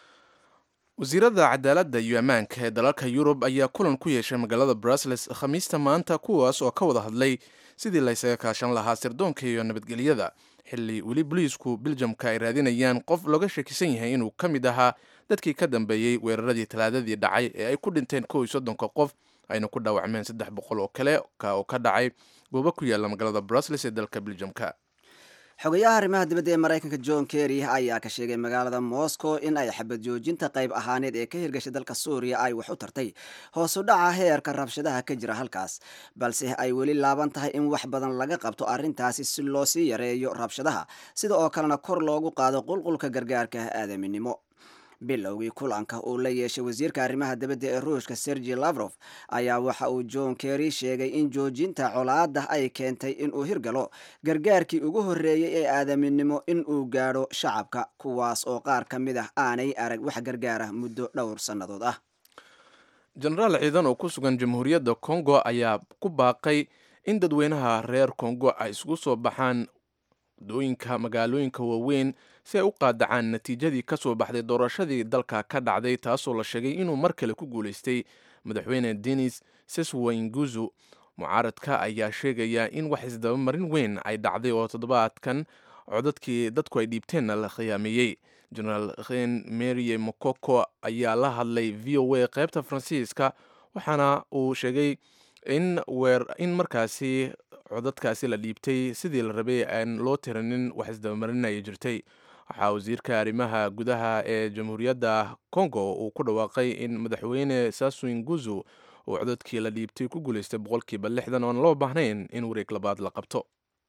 wasiirada cadaaladda iyo ammaanka ee dalalka yurub ayaa kulan ku yeeshay magaalada brussels khamiista maanta kuwaas oo ka wada hadlay sidii laysaga kaashan lahaa sirdoonka iyo nabadgelyada xilli weli boliisku biljamka ay raadinayaan qof looga shakisan yahay inuu ka mid ahaa dadkii ka dambeeyey weeraradii talaadadii dhacay ee ay ku dhinteen kow iyo soddonka qof ayna ku dhaawacmeen saddex boqol oo kale oo ka dhacay goobo ku yaala magaalada brussels ee dalka biljamka xogayaha arrimaha dibadda ee maraykanka john kerry ayaa ka sheegay magaalada moscow in ay xabad joojinta qayb ahaaneed ee ka hirgashay dalka suuriya ay wax u tartay hoosu dhaca heerka rabshadaha ka jira halkaas balse ay weli laaban tahay in wax badan laga qabto arrintaasi si loo sii yareeyo rabshadaha sida oo kalena kor loogu qaado qulqulka gargaarka aadaminimo bilowgii kulanka uu la yeeshay wasiirka arrimaha dibadda ee ruushka sergi lavrof ayaa waxa uu john kerry sheegay in joojinta colaada ay keentay inuu hirgalo gargaarkii ugu horreeyey ee aadaminimo in uu gaadho shacabka kuwaas oo qaar ka mid ah aanay arag wax gargaara muddo dhowr sannadood ah jenaraal ciidan oo ku sugan jamhuuriyadda kongo ayaa ku baaqay in dadweynaha reer kongo ay isugu soo baxaan wadooyinka magaalooyinka waaweyn si ay u qaadacaan natiijadii ka soo baxday doorashadii dalka ka dhacday taasoo la sheegay inuu mar kale ku guulaystay madaxweyne denis seswainguzu mucaaradka ayaa sheegaya in wax isdabamarin weyn ay dhacday oo toddobaadkan codadkii dadku ay dhiibteenna la khiyaameeyey genaraal khen marie mokoko ayaa la hadlay v o a qaybta faransiiska waxaana uu sheegay in weer in markaasi codadkaasi la dhiibtay sidii la rabay aan loo tiranin wax isdabamarinaya jirtay waxaa wasiirka arrimaha gudaha ee jamhuuriyadda congo uu ku dhawaaqay in madaxweyne sasuin guzu uu codadkii la dhiibtay ku guulaystay boqolkiiba lixdan oon loo baahnayn in wareeg labaad la qabto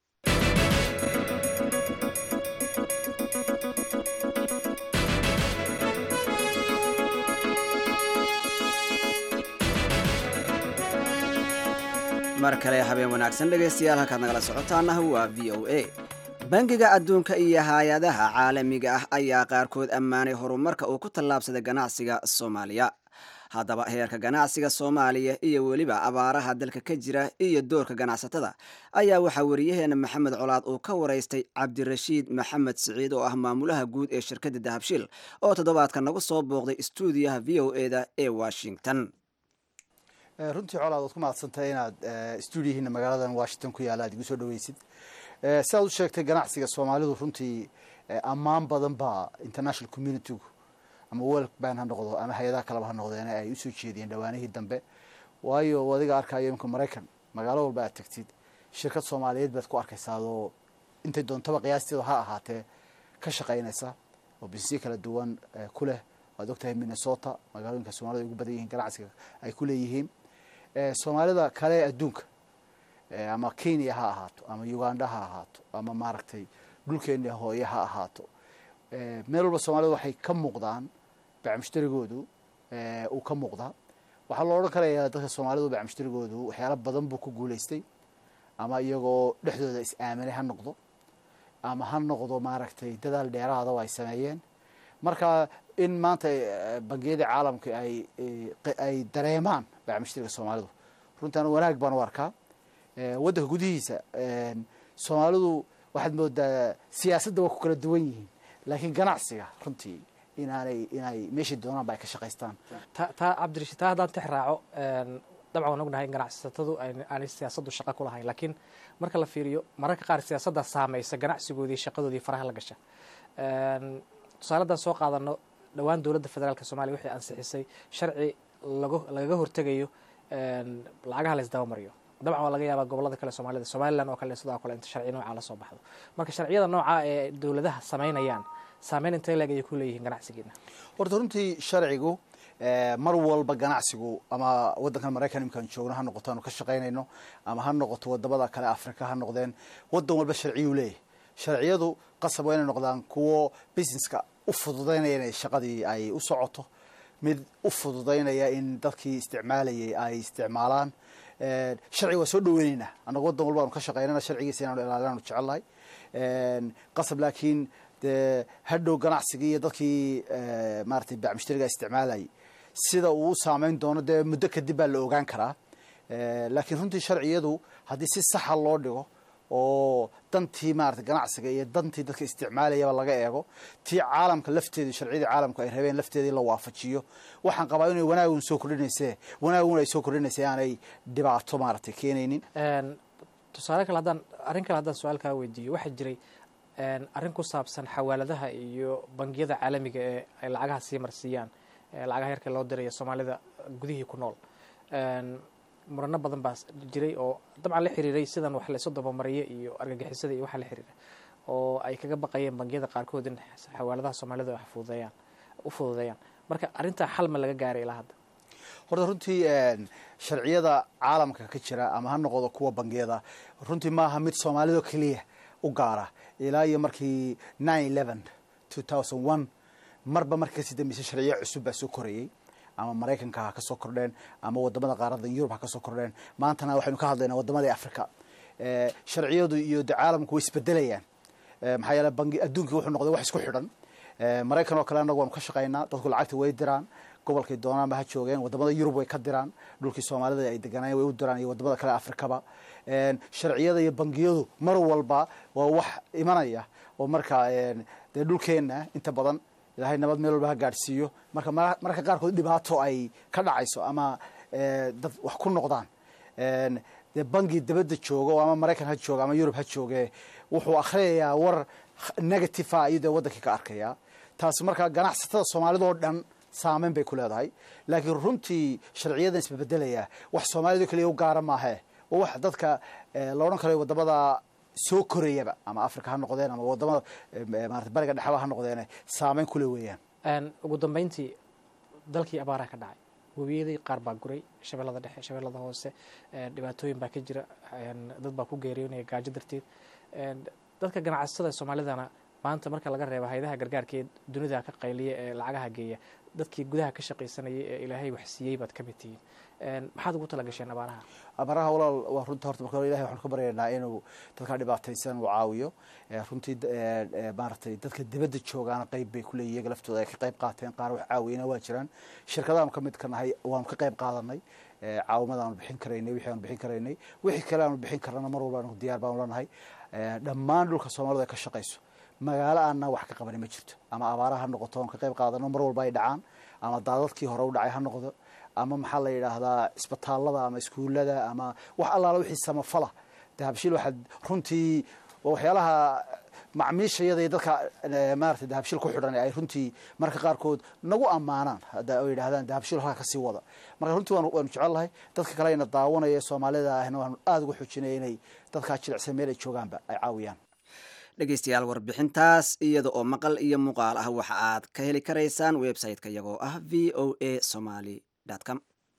mar kale habeen wanaagsan dhegaystayaal halkaad nagala socotaana waa v o a bangiga adduunka iyo hay-adaha caalamiga ah ayaa qaarkood ammaanay horumarka uu ku tallaabsaday ganacsiga soomaaliya haddaba heerka ganacsiga soomaaliya iyo weliba abaaraha dalka ka jira iyo doorka ganacsatada ayaa waxaa wariyaheena maxamed colaad uu ka waraystay cabdirashiid maxamed siciid oo ah maamulaha guud ee shirkadda dahabshiil oo toddobaadka nagu soo booqday stuudiyaha v o eda ee washington runtii colaad waad ku mahadsantahay inaad stuudiyihiina magaaladan washington ku yaalla aad igu soo dhaweysid si aad u sheegtay ganacsiga soomaalidu runtii ammaan badan baa international communitygu ama world bank ha noqdo ama hay-adaha kaleba ha noqdeen ay usoo jeediyeen dhawaanihii dambe waayo adiga arkayo imika maraykan magaalo walba aad tagtid shirkad soomaaliyeed baad ku arkaysaadoo intay doontaba qiyaasteedu ha ahaatee ka shaqaynaysa oo bisniyo kala duwan ku leh waad ogtahay minnesota magaalooyinka soomaalida ay ugu badan yihiin ganacsiga ay ku leeyihiin soomaalida kale adduunka ama kenya ha ahaato ama uganda ha ahaato ama maaragtay dhulkeena hooye ha ahaato meel walba soomaalida waxay ka muuqdaan bacmushtarigoodu uu ka muuqdaa waxaa loo odhan karayaa dadka soomaalidu bacmushtarigoodu waxyaala badan buu ku guulaystay ama iyagoo dhexdooda is-aaminay ha noqdo ama ha noqdo maaragtay dadaal dheeraada oo ay sameeyeen marka in maanta bangiyada caalamka ay ay dareemaan bacmushteriga soomaalidu runtaan wanaag baan u arkaa waddanka gudihiisa soomaalidu waxaad moodaa siyaasadda waa ku kala duwan yihiin laakiin ganacsiga runtii inaanay inay meeshai doonaan ba ay ka shaqaystaan taa cabdirashiid taa haddaan tix raaco dabcan waan ognahay in ganacsatadu aanay siyaasaddu shaqo ku lahayn laakiin marka la fiiriyo mararka qaar siyaasaddaa saamaysa ganacsigoodii shaqadoodii faraha la gasha tusaaladan soo qaadano dhowaan dowladda federaalka soomaliya waxay ansixisay sharci lagaga hortegayo lacagaha la isdabamariyo dabcan waa laga yaabaa gobolada kale soomaalida somalilan oo kale sidoo kale inta sharci noocaa lasoo baxdo marka sharciyada noocaa ee dowladaha samaynayaan saameyn intay leeg ayay ku leeyihiin ganacsigeena horta runtii sharcigu mar walba ganacsigu ama waddankan maraykan imkaan joogno ha noqoto aanu ka shaqaynayno ama ha noqoto wadamada kale africa ha noqdeen waddan walba sharciyuu leeyahy sharciyadu qasab waa inay noqdaan kuwo businesska u fududaynaya inay shaqadii ay u socoto mid u fududaynaya in dadkii isticmaalayay ay isticmaalaan sharciga waa soo dhaweyneynaa annaga waddan walba aanu ka shaqeynana sharcigiisa inaanu ilaalinaanu jecelnahay qasab laakiin dee hadhow ganacsigii iyo dadkii maaratay bacmushtariga isticmaalayay sida uu u saameyn doono dee muddo kadib baa la ogaan karaa laakiin runtii sharciyadu haddii si saxa loo dhigo oo dantii maarata ganacsiga iyo dantii dadka isticmaalayaba laga eego tii caalamka lafteedii sharciyadii caalamku ay rabeen lafteedii la waafajiyo waxaan qabaa inay wanaagun soo kordhinayse wanaagun ay soo kordhinaysa aanay dhibaato maaragtay keenaynin tusaale kale haddaan arrin kale haddaan su-aal kaa weydiiyo waxaa jiray arrin ku saabsan xawaaladaha iyo bangiyada caalamiga ee ay lacagaha sii marsiiyaan lacagaha yarka loo dirayo soomaalida gudihii ku nool murano badan baa jiray oo dabcan la xiriiray sidan wax laysu dabamariyo iyo argagixisada iyo waxa la xiriira oo ay kaga baqayeen bangiyada qaarkood in xawaaladaha soomaalida wax fududeeyaan u fududeeyaan marka arrintaa xal ma laga gaaray ilaa hadda horta runtii sharciyada caalamka ka jira ama ha noqdo kuwa bangiyada runtii maaha mid soomaalida keliya u gaara ilaa iyo markii nine eleven two thousand one marba markii kasii dambeysay sharciyo cusub baa soo korayey ama maraykanka ha kasoo kordheen ama wadamada qaarada yurub ha kasoo kordheen maantana waxaynu ka hadlaynaa wadamadii africa sharciyadu iyo de caalamku way isbedelayaan maxaa yeele bangi adduunkii wuxuu noqday wax isku xidhan maraykan oo kale annagu waanu ka shaqaynaa dadku lacagta way diraan gobolkay doonaanba ha joogeen wadamada yurub way ka diraan dhulkii soomaalida ay deganaayen way u diraan iyo wadamada kale afrikaba sharciyada iyo bangiyadu mar walba waa wax imanaya oo marka dee dhulkeenna inta badan ilaahay nabad meel walba ha gaadhsiiyo marka mararka qaarkood dhibaato ay ka dhacayso ama dad wax ku noqdaan dee bangi dabadda jooga oo ama maraykan ha jooga ama yurub ha jooge wuxuu akhriyayaa war negative ah ayuu dee waddankii ka arkayaa taasi markaa ganacsatada soomaalida oo dhan saameyn bay ku leedahay laakiin runtii sharciyadan isbabedelayaa wax soomaalida keliya u gaara maahe waa wax dadka la odhan karayo wadamada soo korayaba ama africa ha noqdeen ama wadamada maarata bariga dhexaba ha noqdeen saameyn kule weeyaan ugu dambeyntii dalkii abaaraha ka dhacay webiyadii qaar baa guray shabeellada dhexe shabeellada hoose dhibaatooyin baa ka jira dad baa ku geeriyoonaya gaajo darteed dadka ganacsatada soomaalidana maanta marka laga reebo hayadaha gargaarka ee dunida ka qayliya ee lacagaha geeya dadkii gudaha ka shaqaysanayay ee ilaahay wax siiyey baad ka mid tihiin maxaad ugu tala gasheen abaaraha abaaraha walaal waa runta horta marka hore ilahay waxaan ka baryaynaa inuu dadka dhibaataysan uu caawiyo runtii maaragtay dadka dibadda joogaana qayb bay kuleeyihin iyaga laftooda ay ka qayb qaateen qaar wax caawiyana waa jiraan shirkadaanu ka mid ka nahay waanu ka qayb qaadanay caawimada aanu bixin karaynay wixii aanu bixin karaynay wixii kale aanu bixin karana mar walba anu diyaar baanu lanahay dhammaan dhulka soomaalida ay ka shaqayso magaalo aanna wax ka qabani ma jirto ama abaaraha ha noqoto oon ka qayb qaadano mar walba ay dhacaan ama daadadkii hore u dhacay ha noqdo ama maxaa la yidhaahdaa isbitaalada ama iskuullada ama wax allaala wixii samafala dahabshiil waxaad runtii waxyaalaha macmiishayada iyo dadka maarata dahabshiil ku xidhan ay runtii marka qaarkood nagu ammaanaan hadda ay yidhahdaan dahabshiil halkaa kasii wada marka runtii waanu waanu jecel lahay dadka kale ayna daawanaya soomaalida ahna waanu aada uga xoojinaya inay dadkaa jilicsan meel ay joogaanba ay caawiyaan dhegeystayaal warbixintaas iyada oo maqal iyo muuqaal ah waxa aad ka heli karaysaan website-ka iyagoo ah v o a somaly com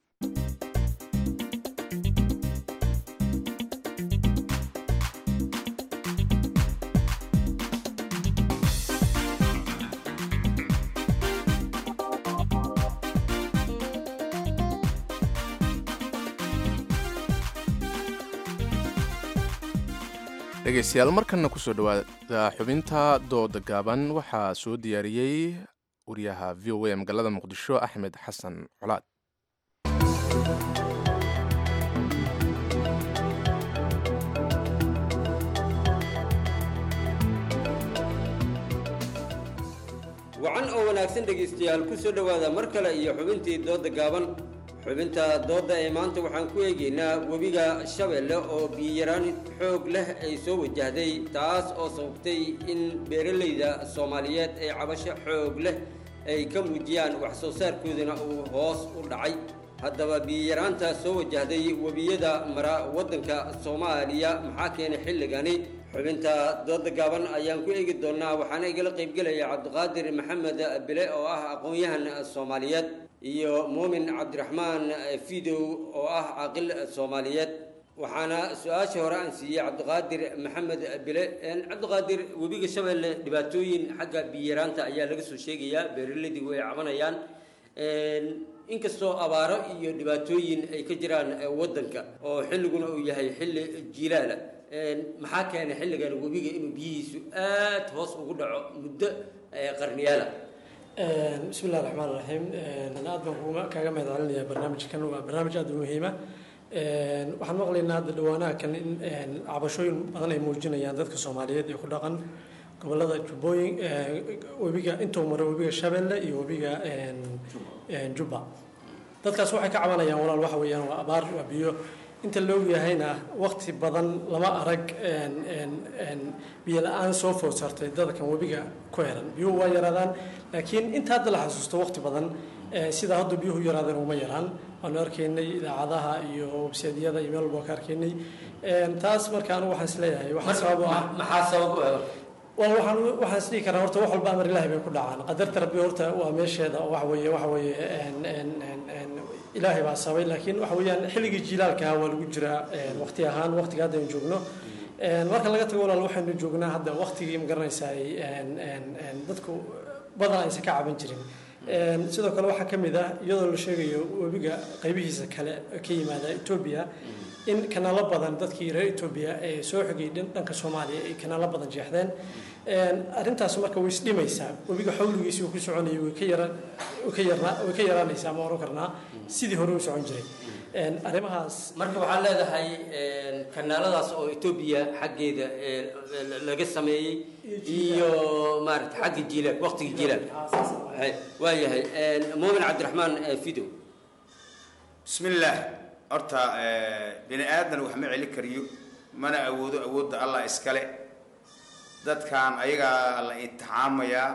dhegaystayaal markanna kusoo dhawaada xubinta dooda gaaban waxaa soo diyaariyey wariyaha v o a magaalada muqdisho axmed xasan colaad wacan oo wanaagsan dhegaystayaal ku soo dhowaada mar kale iyo xubintii doodda gaaban xubinta doodda ee maanta waxaan ku eegaynaa webiga shabeelle oo biyaraan xoog leh ay soo wajahday taas oo sababtay in beeralayda soomaaliyeed ay cabasho xoog leh ay ka muujiyaan wax soo saarkoodana uu hoos u dhacay haddaba biyaraanta soo wajahday webiyada mara waddanka soomaaliya maxaa keenay xilligani xubinta dooda gaaban ayaan ku eegi doonnaa waxaana igala qaybgelaya cabdiqaadir maxamed bile oo ah aqoon-yahan soomaaliyeed iyo muumin cabdiraxmaan fidow oo ah caaqil soomaaliyeed waxaana su-aasha hore aan siiyey cabdiqaadir maxamed bile cabdiqaadir webiga shabeelle dhibaatooyin xagga biyaraanta ayaa laga soo sheegayaa beeraleydigu ay cabanayaan inkastoo abaaro iyo dhibaatooyin ay ka jiraan eh, waddanka oo xilliguna uu yahay xilli jilaala Een, maxaa keenay xilligan webiga inuu biyihiisu aad hoos ugu dhaco muddo eh, qarniyaala bismi illahi raxmaan raxiim aad baan kuga- kaaga mahad celinayaa barnaamijkan waa barnaamij aad u muhiima waxaan maqlaynaa hadda dhawaanaha kan in een, cabashooyin badan ay muujinayaan dadka soomaaliyeed ee ku dhaqan gobolada jubbooyin ee, webiga intuu maro webiga shabeelle iyo webiga een, een, jubba dadkaas waxay ka cabanayaan walaal waxa weeyaan waa abaar waa biyo inta la ogyahayna waqti badan lama arag een, een, een, biyo la-aan soo food sartay dadkan webiga ku heran biyuhu waa yaraadaan laakiin inta hadda la xasuusto waqti badan eh, sida hadda biyuhu yaraadeen uma yaraan waanu arkaynay idaacadaha iyo websaydyada iyo meel walba ka arkaynay Een, taas marka anigu waxaan isleeyahay waxaa sabab u ah maxaa sabab u ah wal waxaan waxaan isdhihi karaa horta wax walba amar ilaahay bay ku dhacaan qadarta rabbi horta waa meesheeda oo waxa weeye waxa weeye een, een, een, een, ilaahay baa sabay laakiin waxa weeyaan xilligii jilaalka waa lagu jiraa een, waqti ahaan waqtiga hadda aynu joogno Een, marka laga tago walaal waxaynu joognaa hadda waqtigii ma garanaysaa een, een, een, dadku badan aysan ka caban jirin Een, sidoo kale waxaa ka mid ah iyadoo la sheegayo webiga qaybihiisa kale ka yimaada etoobiya in kanaalo badan dadkii reer etoobiya ee soo xigay dhan- dhanka soomaaliya ay kanaalo badan jeexdeen Een, arrintaas marka way isdhimaysaa webiga xawligiisii uu ku soconayay way ka yara way ka yarnaa way ka yaraanaysaa ma oran karnaa sidii hore u socon jiray Een, arrimahaas marka waxaa leedahay een, kanaaladaas oo etoobiya xaggeeda ee, la- laga sameeyey iyo maarata xagga jiilaal waqtiga jiilaal waayahay een, muumin cabdiraxmaan eh, fidow bismillaah horta eh, bini aadan wax ma celi kariyo mana awoodo awoodda allah iskale dadkan ayagaa la imtixaamayaa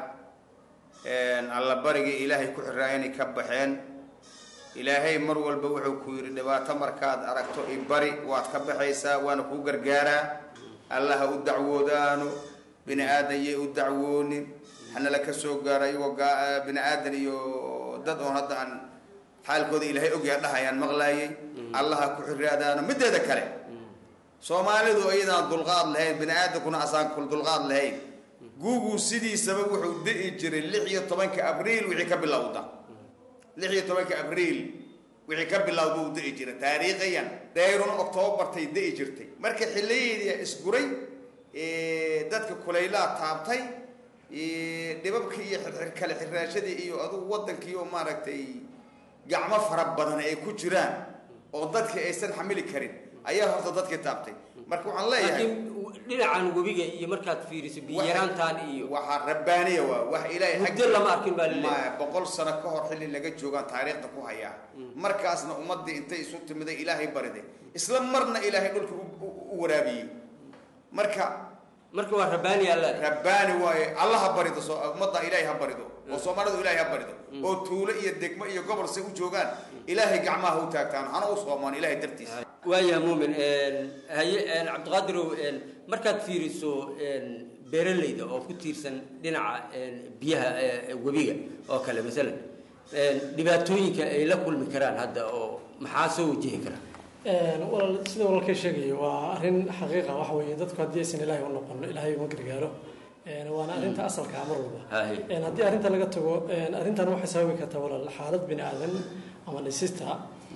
alla barigii ilaahay ku xiraa inay ka baxeen ilaahay mar walba wuxuu ku yidhi dhibaato markaad aragto i bari waad ka baxaysaa waana kuu gargaaraa allaha u dacwoodaano bini aadan yay u dacwoonin hanala ka soo gaaro iyagoo gaa- bini aadan iyo dad oon hadda aan xaalkooda ilaahay ogyaa dhahayaan maqlaayay allaha ku xiraadaano mideeda kale soomaalidu iyadaan dulqaad lahayn bini aadankuna asaan kul dulqaad lahayn guuguu sidiisaba wuxuu di'i jiray lix iyo tobanka abriil wixii ka bilowda lix iyo tobanka abriil wixii ka bilowda uu di'i jiray taariikhiyan dayrun octoobartay di'i jirtay marka xilliyeedii isguray ee, dadka kulaylaa taabtay ee, dhibabkii iyo xirxir kale xiraashadii iyo adugu wadankii oo maaragtay gacmo fara badan ay ku jiraan oo dadkii aysan xamili karin ayaa horta dadkii taabtay marka waxaan leeyahay laakiin dhinacan webiga iyo markaad fiiriso biyaraantaan iyo waxaa rabbaaniya waa wax ilaahay muddo lama arkin baa laleeyahay maya boqol sano ka hor xilli laga joogaan taariikhda ku hayaa markaasna ummaddii intay isu timiday ilaahay bariday isla marna ilaahay dhulka u- u- u waraabiyey marka marka waa rabbaani alla rabbaani waaye alla ha barido soo ummadda ilaahay ha barido oo soomaalidu ilaahay ha barido oo tuulo iyo degmo iyo gobol se u joogaan ilaahay gacmaha ha u taagtaan hana u soomaan ilaahay dartiisa waayaha muumin haye cabdiqaadirow markaad fiiriso beeralayda oo ku tiirsan dhinaca biyaha ee webiga oo kale masalan dhibaatooyinka ay la kulmi karaan hadda oo maxaa soo wajihi kara walaal sida walaalkay sheegaya waa arrin xaqiiqa waxa weeye dadku haddii aysan ilaahay u noqon ilaahay uma gargaaro Een, waana arrinta asalka ah mar walba Haye. Een, haddii arrinta laga tago een, arrintan waxay sababi kartaa walaal xaalad bini aadan ama dhisista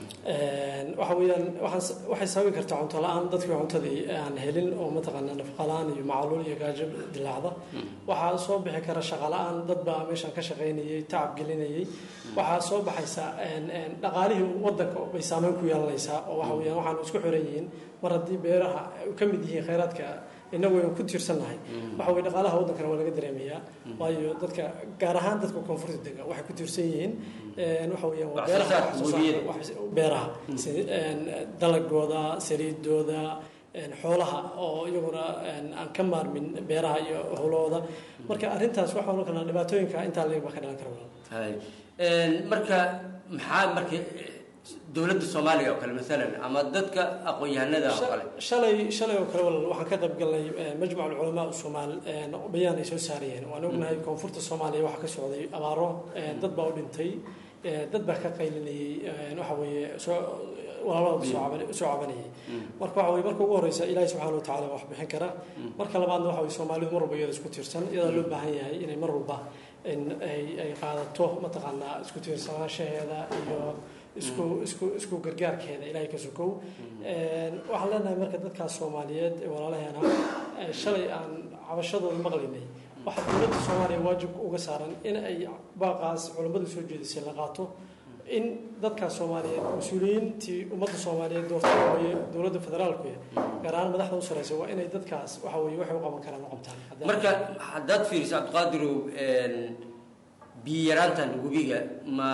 Een, waxa weeyaan waxaan- waxay sababi kartaa cunto la-aan dadkii cuntadii aan helin oo mataqaanaa nafaqa la-aan iyo macaluul iyo gaajo dilaacda waxaa soo bixi kara shaqo la-aan dad baa meeshan ka shaqaynayay tacab gelinayay waxaa soo baxaysa een, een, dhaqaalihii wadanka bay saameyn ku yeelanaysaa oo waxa weeyaan waxaanu isku xiran yihiin mar haddii beeraha ay ka mid yihiin khayraadka innagu aynu ku tiirsannahay waxa weye dhaqaalaha waddankana waa laga dareemayaa waayo dadka gaar ahaan dadka koonfurta dega waxay ku tiirsan yihiin een, waxa weeyaan waa Wax soo beeraha saarka wax soo saarka, webiyada. wax- beeraha si- een, dalagooda saliidooda een, xoolaha oo iyaguna een, aan ka maarmin beeraha iyo howlahooda marka arrintaas waxaa ohan karnaa dhibaatooyinka intaa leeg baa ka dhalan kara walaal Haye. Een, marka maxaa marka dowladda soomaaliya oo kale masalan ama dadka aqoon-yahanada oo kale shalay shalay oo kale walaal waxaan ka qayb galnay eh, majmac alculamaa usomaal bayaan ay soo saarayeen waan ognahay koonfurta soomaaliya waxaa ka socday abaaro eh, dad baa u dhintay eh, dad baa ka qaylinayay eh, waxa weeye soo walaalada soo caban- soo cabanayay marka waxa weye marka ugu horeysa ilaahi subxaana wa tacaala wax bixin kara marka labaadna waxa weye soomaalidu mar walba iyada isku tiirsan iyadaa loo baahan yahay inay mar walba in ay ay qaadato mataqaanaa isku tiirsanaanshaheeda iyo isku isku isku gargaarkeeda ilaahay ka sokow waxaan leenahay marka dadkaas soomaaliyeed ee walaalaheena ee shalay aan cabashadooda maqlaynay waxaa dowladda soomaaliya waajib uga saaran in ay baaqaas culammadu soo jeedisay la qaato in dadkaas soomaaliyeed mas-uuliyiintii ummadda soomaaliyeed doortay waye dowladda federaalku gaar ahaan madaxda u sareysa waa inay dadkaas waxa weye waxay u qaban karaan u qabtaan marka haddaad fiiriso cabdiqaadirow biyo yaraantan webiga ma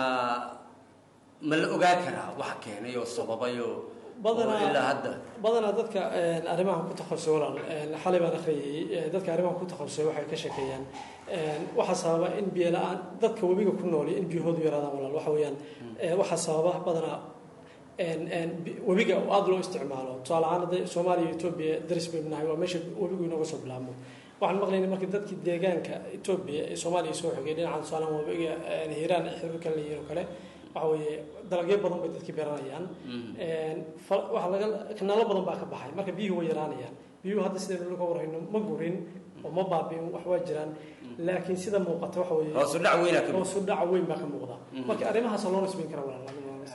ma la ogaa karaa wax keenay oo sababay oo oo ilaa hadda badanaa dadka arrimaha ku takhasusay walaal xalay baan akhriyay dadka arrimaha ku takhasusay waxay ka sheekeeyaan waxaa sababa in biyo la-aan dadka webiga ku nooli in biyahoodu yaraadaan walaal waxa weeyaan waxaa sababa badanaa webiga oo aada loo isticmaalo tusaale ahaan hadda soomaaliya iyo etoobiya daris baynu nahay waa meesha webigu inooga soo bilaabmo waxaan maqlaynay markii dadkii deegaanka etoobiya ee soomaaliya soo xogay dhinacan tusaalahan webiga hiiraan xiriirka la yiro kale waxa weeye dalagyo badan bay dadkii beeranayaan waxaa laga kanaalo badan baa ka baxay marka biyuhu way yaraanayaan biyuhu hadda sidaynu ka warhayno ma gurin oo ma baabiin wax waa jiraan laakiin sida muuqata waxa weeye Hoos u dhac weyn aa ka muuqda. hoos u dhac weyn baa ka muuqda marka arrimahaas loo nisbayn kara walaal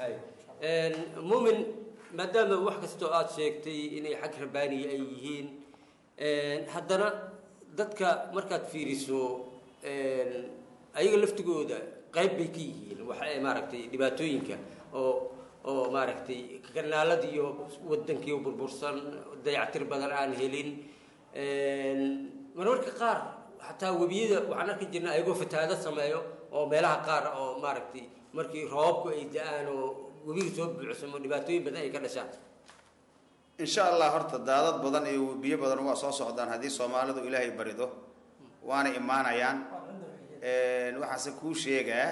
muumin maadaama wax kastoo aad sheegtay inay xag rabaaniya ay yihiin haddana dadka markaad fiiriso ayaga laftigooda qayb bay ka yihiin waxa maaragtay dhibaatooyinka oo oo maaragtay kanaalada iyo wadankii burbursan dayactir badan aan helin marmarka qaar xataa webiyada waxaan arki jirnay ayagoo fatahaado sameeyo oo meelaha qaar oo maaragtay markii roobabku ay da-aan oo webiga soo buucsamo dhibaatooyin badan ay ka dhashaan insha allah horta daadad badan iyo biyo badan waa soo socdaan haddii soomaalidu ilaahay barido waana imaanayaan waxaase kuu sheegaa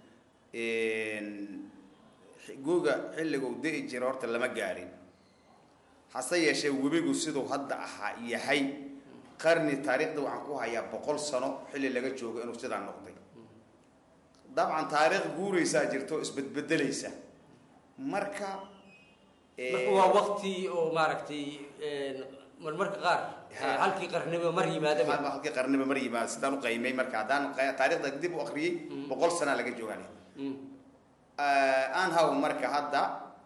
guga xilliguu di'i jira horta lama gaarin hase yeeshee webigu siduu hadda ahaa yahay qarni taariikhda waxaan ku hayaa boqol sano xilli laga joogo inuu sidaa noqday dabcan taariikh guuraysaa jirto oo isbedbedelaysa marka marka waa waqti oo maaragtay marmarka qaar halkii qarniba mar yimaadaba halkii qarniba mar yimaada sidaan u qaymay marka haddaan qa- taariikhda dib u akriyey boqol sanaa laga joogaan aan haw marka hadda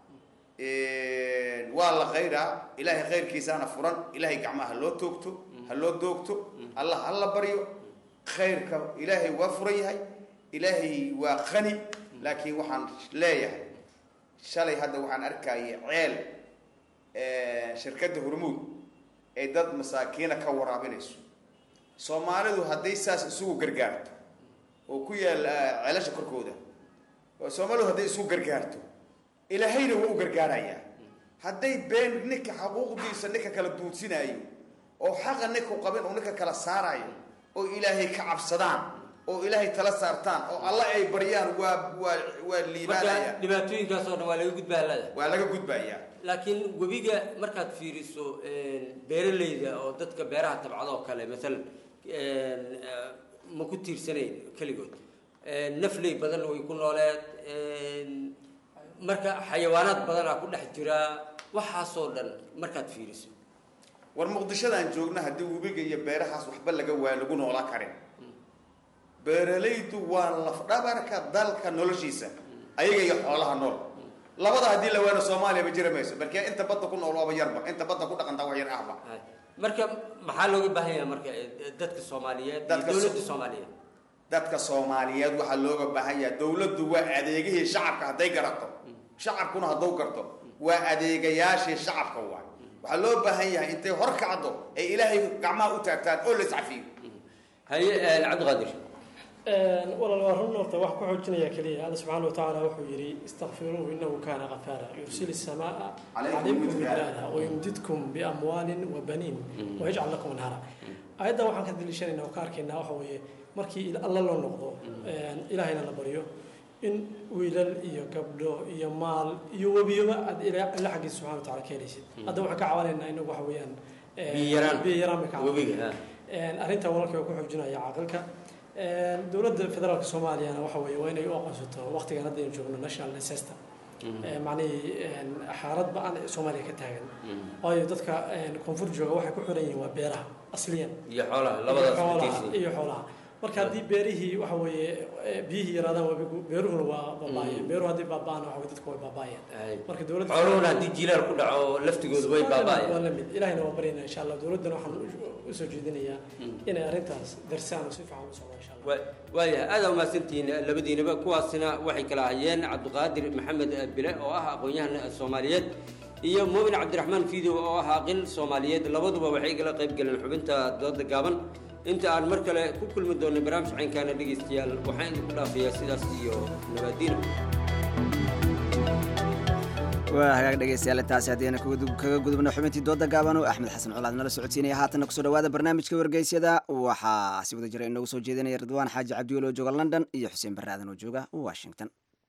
waa la khayraa ilaahay khayrkiisaana furan ilaahay gacmaha ha loo toogto ha loo doogto allah ha la baryo khayrka ilaahay waa furan yahay ilaahay waa qani laakiin waxaan leeyahay shalay hadda waxaan arkayay ceel shirkadda hormuud ay dad masaakiina ka waraabinayso soomaalidu hadday saas isugu gargaarto oo ku yaal ceelasha korkooda oo soomaalidu hadday isugu gargaarto ilaahayna waa u gargaarayaa hadday been ninka xaquuqdiisa ninka kala duudsinaayo oo xaqa ninku qabin uu ninka kala saarayo oo ilaahay ka cabsadaan oo ilaahay tala saartaan oo alla ay baryaan waa waa waa liibaanaya marka dhibaatooyinkaas oo dhan waa laga gudbaalada waa laga gudbayaa laakiin webiga markaad fiiriso beeralayda oo dadka beeraha tabcada oo kale maalan ma ku tiirsanayn keligood nafley badanna way ku nooleed marka xayawaanaad badanaa ku dhex jira waxaasoo dhan markaad fiiriso war muqdishadaan joogna haddii webiga iyo beerahaas waxba laga waa lagu noolaa karin beeralaydu waa lafdhabarka dalka noloshiisa ayaga iyo xoolaha nool labada haddii la waano soomaaliyaba jira mayso balkee inta badda ku nool waaba yarba inta badda ku dhaqantaa wax yar ahba marka maxaa looga baahan yahay marka dadka soomaaliyeed iyo Dadka dowladda So- soomaaliyeed dadka soomaaliyeed waxaa looga baahan yahay dowladdu waa adeegihii shacabka hadday garato shacabkuna hadduu garto waa adeegayaashii shacabka waay waxaa loo baahan yahay intay hor kacdo ay ilaahay gacmaha u taagtaan oo la iscafiyo haye cabdiqaadir walaal waa run horta wax ku xoojinaya keliya alla subxaana watacaala wuxuu yidhi istakfiruuhu inahu kaana qafaara yursil السماء calaykum midraara wayumdidkum biamwaalin wabaniin wayajcal lakum anhara ayaddan waxaan ka daliishanayna oo ka arkaynaa waxa weeye markii alla loo noqdo ilaahayna la baryo in wiilal iyo gabdho iyo maal iyo webiyoba aad ila alla xaggiisa subxana wataala ka helaysid hadda waxaan ka caawinaynaa inagu waxa weeyaan Biyo yaraan. biyo yaraan bay ka Webiga, caawinayna arrinta walaalkay waa ku xoojinaya caqilka dowladda federaalka soomaaliyana waxa weeye waa inay u aqoonsato waqtigan hadda aynu joogno national disaster macnihii xaalad ba-an ee soomaaliya ka taagan waayo dadka koonfur jooga waxay ku xiran yihiin waa beeraha asliyan iyo xoolaha labadaas iyo xoolaha ku tiirsan. iyo xoolaha marka haddii beerihii waxa weeye eh, biyihii yaraadaan wabigu beeruhuna waa baaba'ayaan beeruhu haddii baaba'aan waxa weye dadku way baaba'ayaan marka dowladda xooluhuna haddii jilaal ku dhaco laftigoodu way waa baaba'ayaan la mid ilaahina waa baryaynaa insha allah dowladdana waxaan u- usoo jeedinayaa inay arrintaas darsaan oo si fiican u socdo insha allah Wa- waayahay aad aa umahadsantihiin labadiinaba kuwaasina waxay kala hayeen cabdiqaadir maxamed bile oo ah aqoon-yahan soomaaliyeed iyo muumin cabdiraxmaan fiidow oo ah aqil soomaaliyeed labaduba waxay igala qayb galeen xubinta dooda gaaban inta aan mar kale ku kulmi doonay barnaamij caynkaana dhegaystayaal waxaan idinku dhaafayaa sidaas iyo nabaadiina waa hagaag dhegeystayaal intaasi haddiina kaga gudubno xubintii dooda gaaban oo axmed xasan colaad nala socodsiinaya haatanna kusoo dhawaada barnaamijka wargeysyada waxaa si wada jira inoogu soo jeedinaya ridwaan xaaji cabdiwel oo jooga london iyo xuseen barre aadan oo jooga washington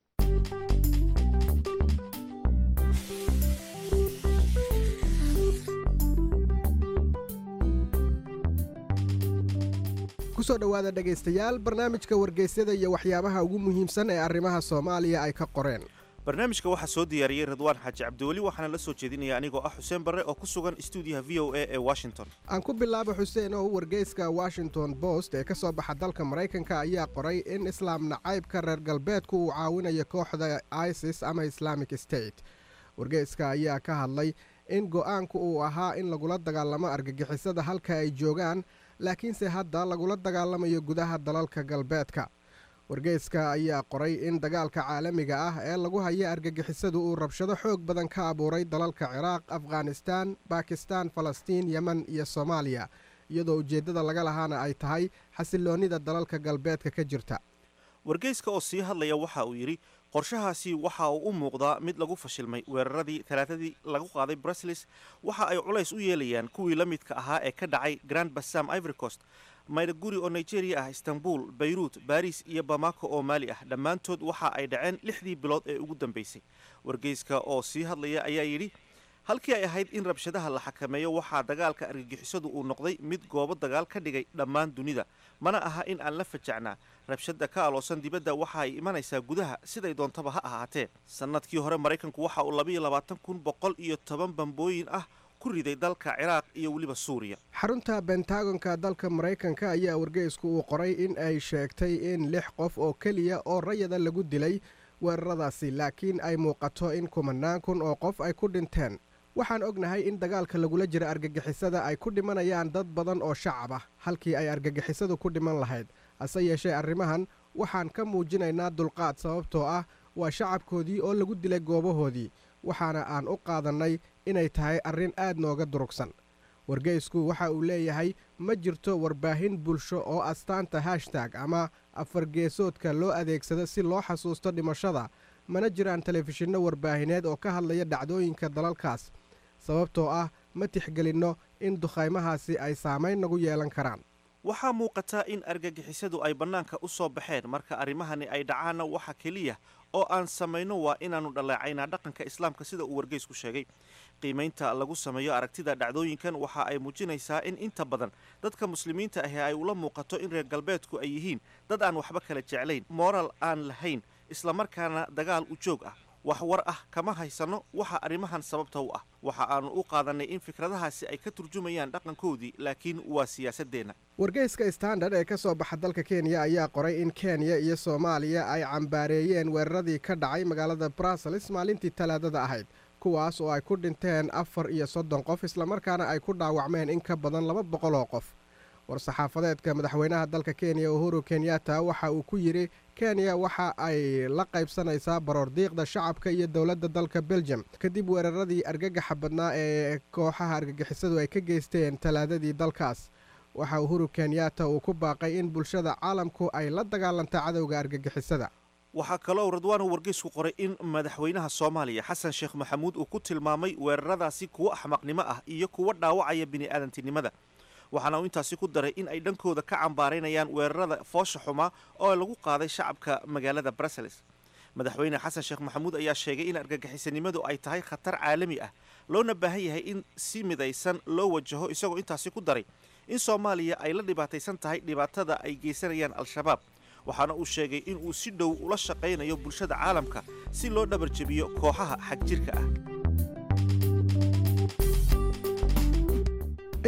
kusoo dhowaada dhegaystayaal barnaamijka wargeysyada iyo waxyaabaha ugu muhiimsan ee arrimaha soomaaliya ay ka qoreen barnaamijka waxaa soo diyaariyey ridwaan xaaji cabdiweli waxaana la soo jeedinaya anigoo ah xuseen barre oo ku sugan stuudiyaha v o a ee washington aan ku bilaabo xuseen oo wargeyska washington post ee ka soo baxa dalka maraykanka ayaa qoray in islaam nacaybka reer galbeedku uu caawinayo kooxda isis ama islamic state wargeyska ayaa ka hadlay in go'aanku uu ahaa in lagula dagaalamo argagixisada halka ay joogaan laakiinse hadda lagula dagaalamayo gudaha dalalka galbeedka wargeyska ayaa qoray in dagaalka caalamiga ah ee lagu haya argagixisadu uu rabshado xoog badan ka abuuray dalalka ciraaq afghanistaan bakistan falastiin yemen iyo soomaaliya iyadoo ujeeddada laga lahaana ay tahay xasiloonnida dalalka galbeedka ka jirta wargeyska oo sii hadlaya waxa uu yidhi qorshahaasi waxa uu u muuqdaa mid lagu fashilmay weeraradii talaatadii lagu qaaday brusles waxa ay culays u yeelayaan kuwii la midka ahaa ee ka dhacay grand bassam ivory coast maydaguri oo nigeria ah istanbul bayruut baris iyo bamako oo maali ah dhammaantood waxa ay dhaceen lixdii bilood ee ugu dambeysay wargeyska oo sii hadlaya ayaa yidhi halkii ay ahayd in rabshadaha la xakameeyo waxaa dagaalka argagixisadu uu noqday mid goobo dagaal ka dhigay dhammaan dunida mana aha in aan la fajacnaa rabshada ka aloosan dibadda waxa ay imanaysaa gudaha siday doontaba ha ahaatee sannadkii hore maraykanku waxa uu labayo labaatan kun boqol iyo toban bambooyin ah ku riday dalka ciraaq iyo weliba suuriya xarunta bentagonka dalka maraykanka ayaa wargeysku uu qoray in ay sheegtay in lix qof oo keliya oo rayada lagu dilay weeraradaasi laakiin ay muuqato in kumanaan kun oo qof ay ku dhinteen waxaan ognahay in dagaalka lagula jira argagixisada ay ku dhimanayaan dad badan oo shacab ah halkii ay argagixisadu ku dhiman lahayd hase yeeshee arrimahan waxaan ka muujinaynaa dulqaad sababtoo ah waa shacabkoodii oo lagu dilay goobahoodii waxaana aan u qaadannay inay tahay arrin aad nooga durugsan wargeysku waxa uu leeyahay ma jirto warbaahin bulsho oo astaanta hashtaag ama afargeesoodka loo adeegsado si loo xasuusto dhimashada mana jiraan telefishinno warbaahineed oo ka hadlaya dhacdooyinka dalalkaas sababtoo ah ma tixgelinno in dukhaymahaasi ay saamayn nagu yeelan karaan waxaa muuqata in argagixisadu ay bannaanka u soo baxeen marka arrimahani ay dhacaanna waxa keliya oo aan samayno waa inaannu dhaleecaynaa dhaqanka islaamka sida uu wargeysku sheegay qiimaynta lagu sameeyo aragtida dhacdooyinkan waxa ay muujinaysaa in inta badan dadka muslimiinta ahi ay ula muuqato in reer galbeedku ay yihiin dad aan waxba kala jeclayn mooral aan lahayn islamarkaana dagaal u joog ah wax war ah kama haysanno waxa arrimahan sababta u ah waxa aannu u qaadannay in fikradahaasi ay ka turjumayaan dhaqankoodii laakiin waa siyaasaddeenna wargeyska standard ee ka soo baxa dalka kenya ayaa qoray in kenya iyo soomaaliya ay cambaareeyeen weeraradii ka dhacay magaalada brussels maalintii talaadada ahayd kuwaas oo ay ku dhinteen afar iyo soddon qof islamarkaana ay ku dhaawacmeen in ka badan laba boqol oo qof war-saxaafadeedka madaxweynaha dalka kenya uhuru kenyatta waxa uu ku yidhi kenya waxa ay la qaybsanaysaa baroordiiqda shacabka iyo dowladda dalka belgium kadib weeraradii argagaxa badnaa ee kooxaha argagixisadu ay ka geysteen talaadadii dalkaas waxa uhuru kenyatta uu ku baaqay in bulshada caalamku ay la dagaalanta cadowga argagixisada waxaa kaloo ridwaanu wargeysku qoray in madaxweynaha soomaaliya xasan sheekh maxamuud uu ku tilmaamay weeraradaasi kuwo axmaqnimo ah iyo kuwo dhaawacaya bini'aadantinimada waxaana uu intaasi ku daray in ay dhankooda ka cambaaraynayaan weerarada foosha xumaa oo lagu qaaday shacabka magaalada brussels madaxweyne xasan sheekh maxamuud ayaa sheegay in argagixisanimadu ay tahay khatar caalami ah loona baahan yahay in si midaysan loo wajaho isagoo intaasi ku daray in soomaaliya ay la dhibaataysan tahay dhibaatada ay geysanayaan al-shabaab waxaana uu sheegay in uu si dhow ula shaqaynayo bulshada caalamka si loo dhabarjebiyo kooxaha xagjirka ah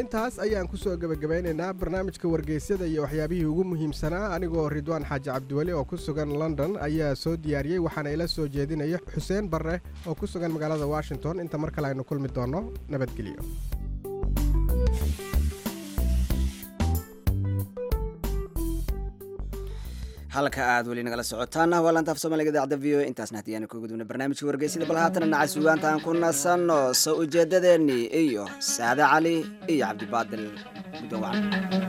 intaas ayaan ku soo gebagabaynaynaa barnaamijka wargeysyada iyo waxyaabihii ugu muhiimsanaa anigoo ridwaan xaaji cabdiweli oo ku sugan london ayaa soo diyaariyey waxaana ila soo jeedinaya xuseen barre oo ku sugan magaalada washington inta mar kale aynu kulmi doonno nabadgelyo halka aad weli nagala socotaana waa laanta af soomaaliga idaacadda v o a intaasna haddii aanu ka gudubna barnaamijka wargeysida bal haatana naca sugaanta aan ku nasanno soo ujeedadeennii iyo saade cali iyo cabdibaadil muddo wacan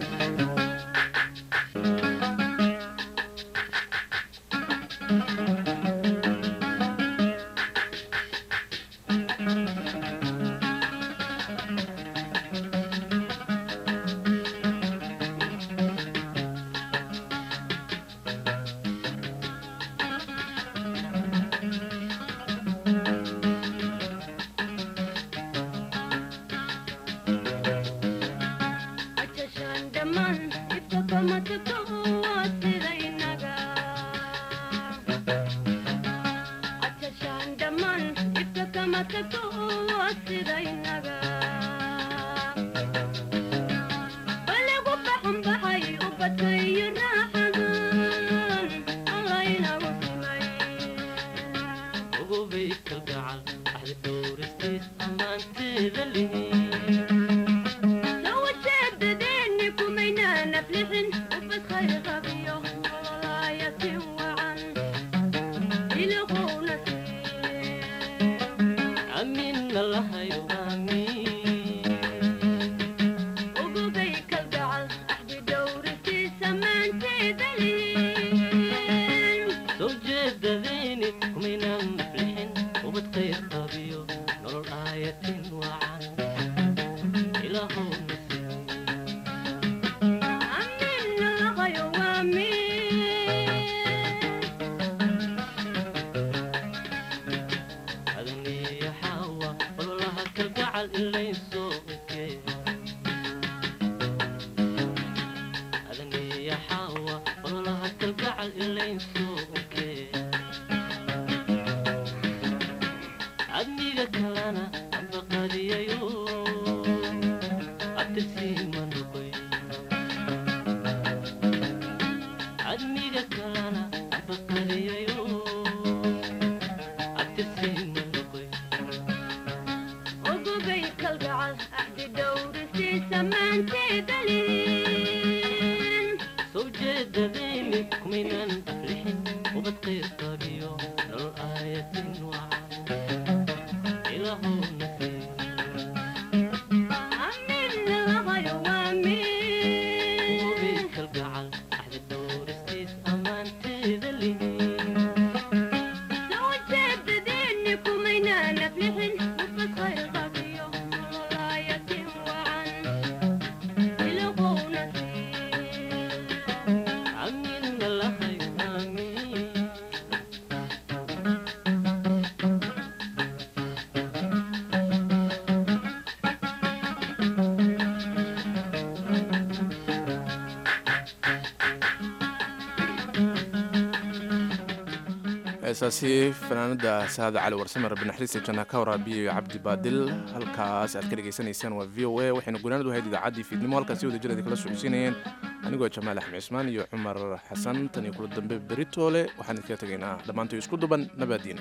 heesaasi fanaanada saada cali warsame rabbi naxariista janna ka waraabiyayo cabdi baadil halkaas aad ka dhegaysanaysaan waa v o a waxayna gunaanadu ahayd idaacaddii fiidnimo halkaasi wada jir kala socodsiinayeen anigoo jamaal axmed cismaan iyo cumar xasan tan iyo kula dambe beritoole waxaan idinkaga tegaynaa dhammaantoy isku duban nabaadiino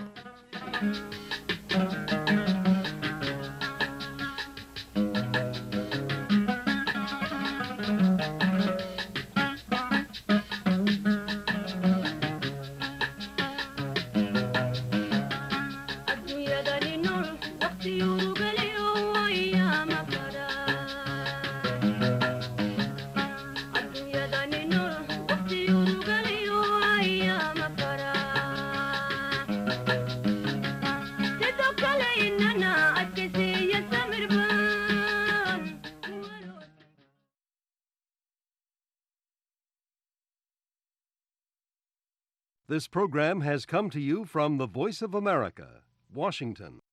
This program has come to you from the Voice of America, Washington.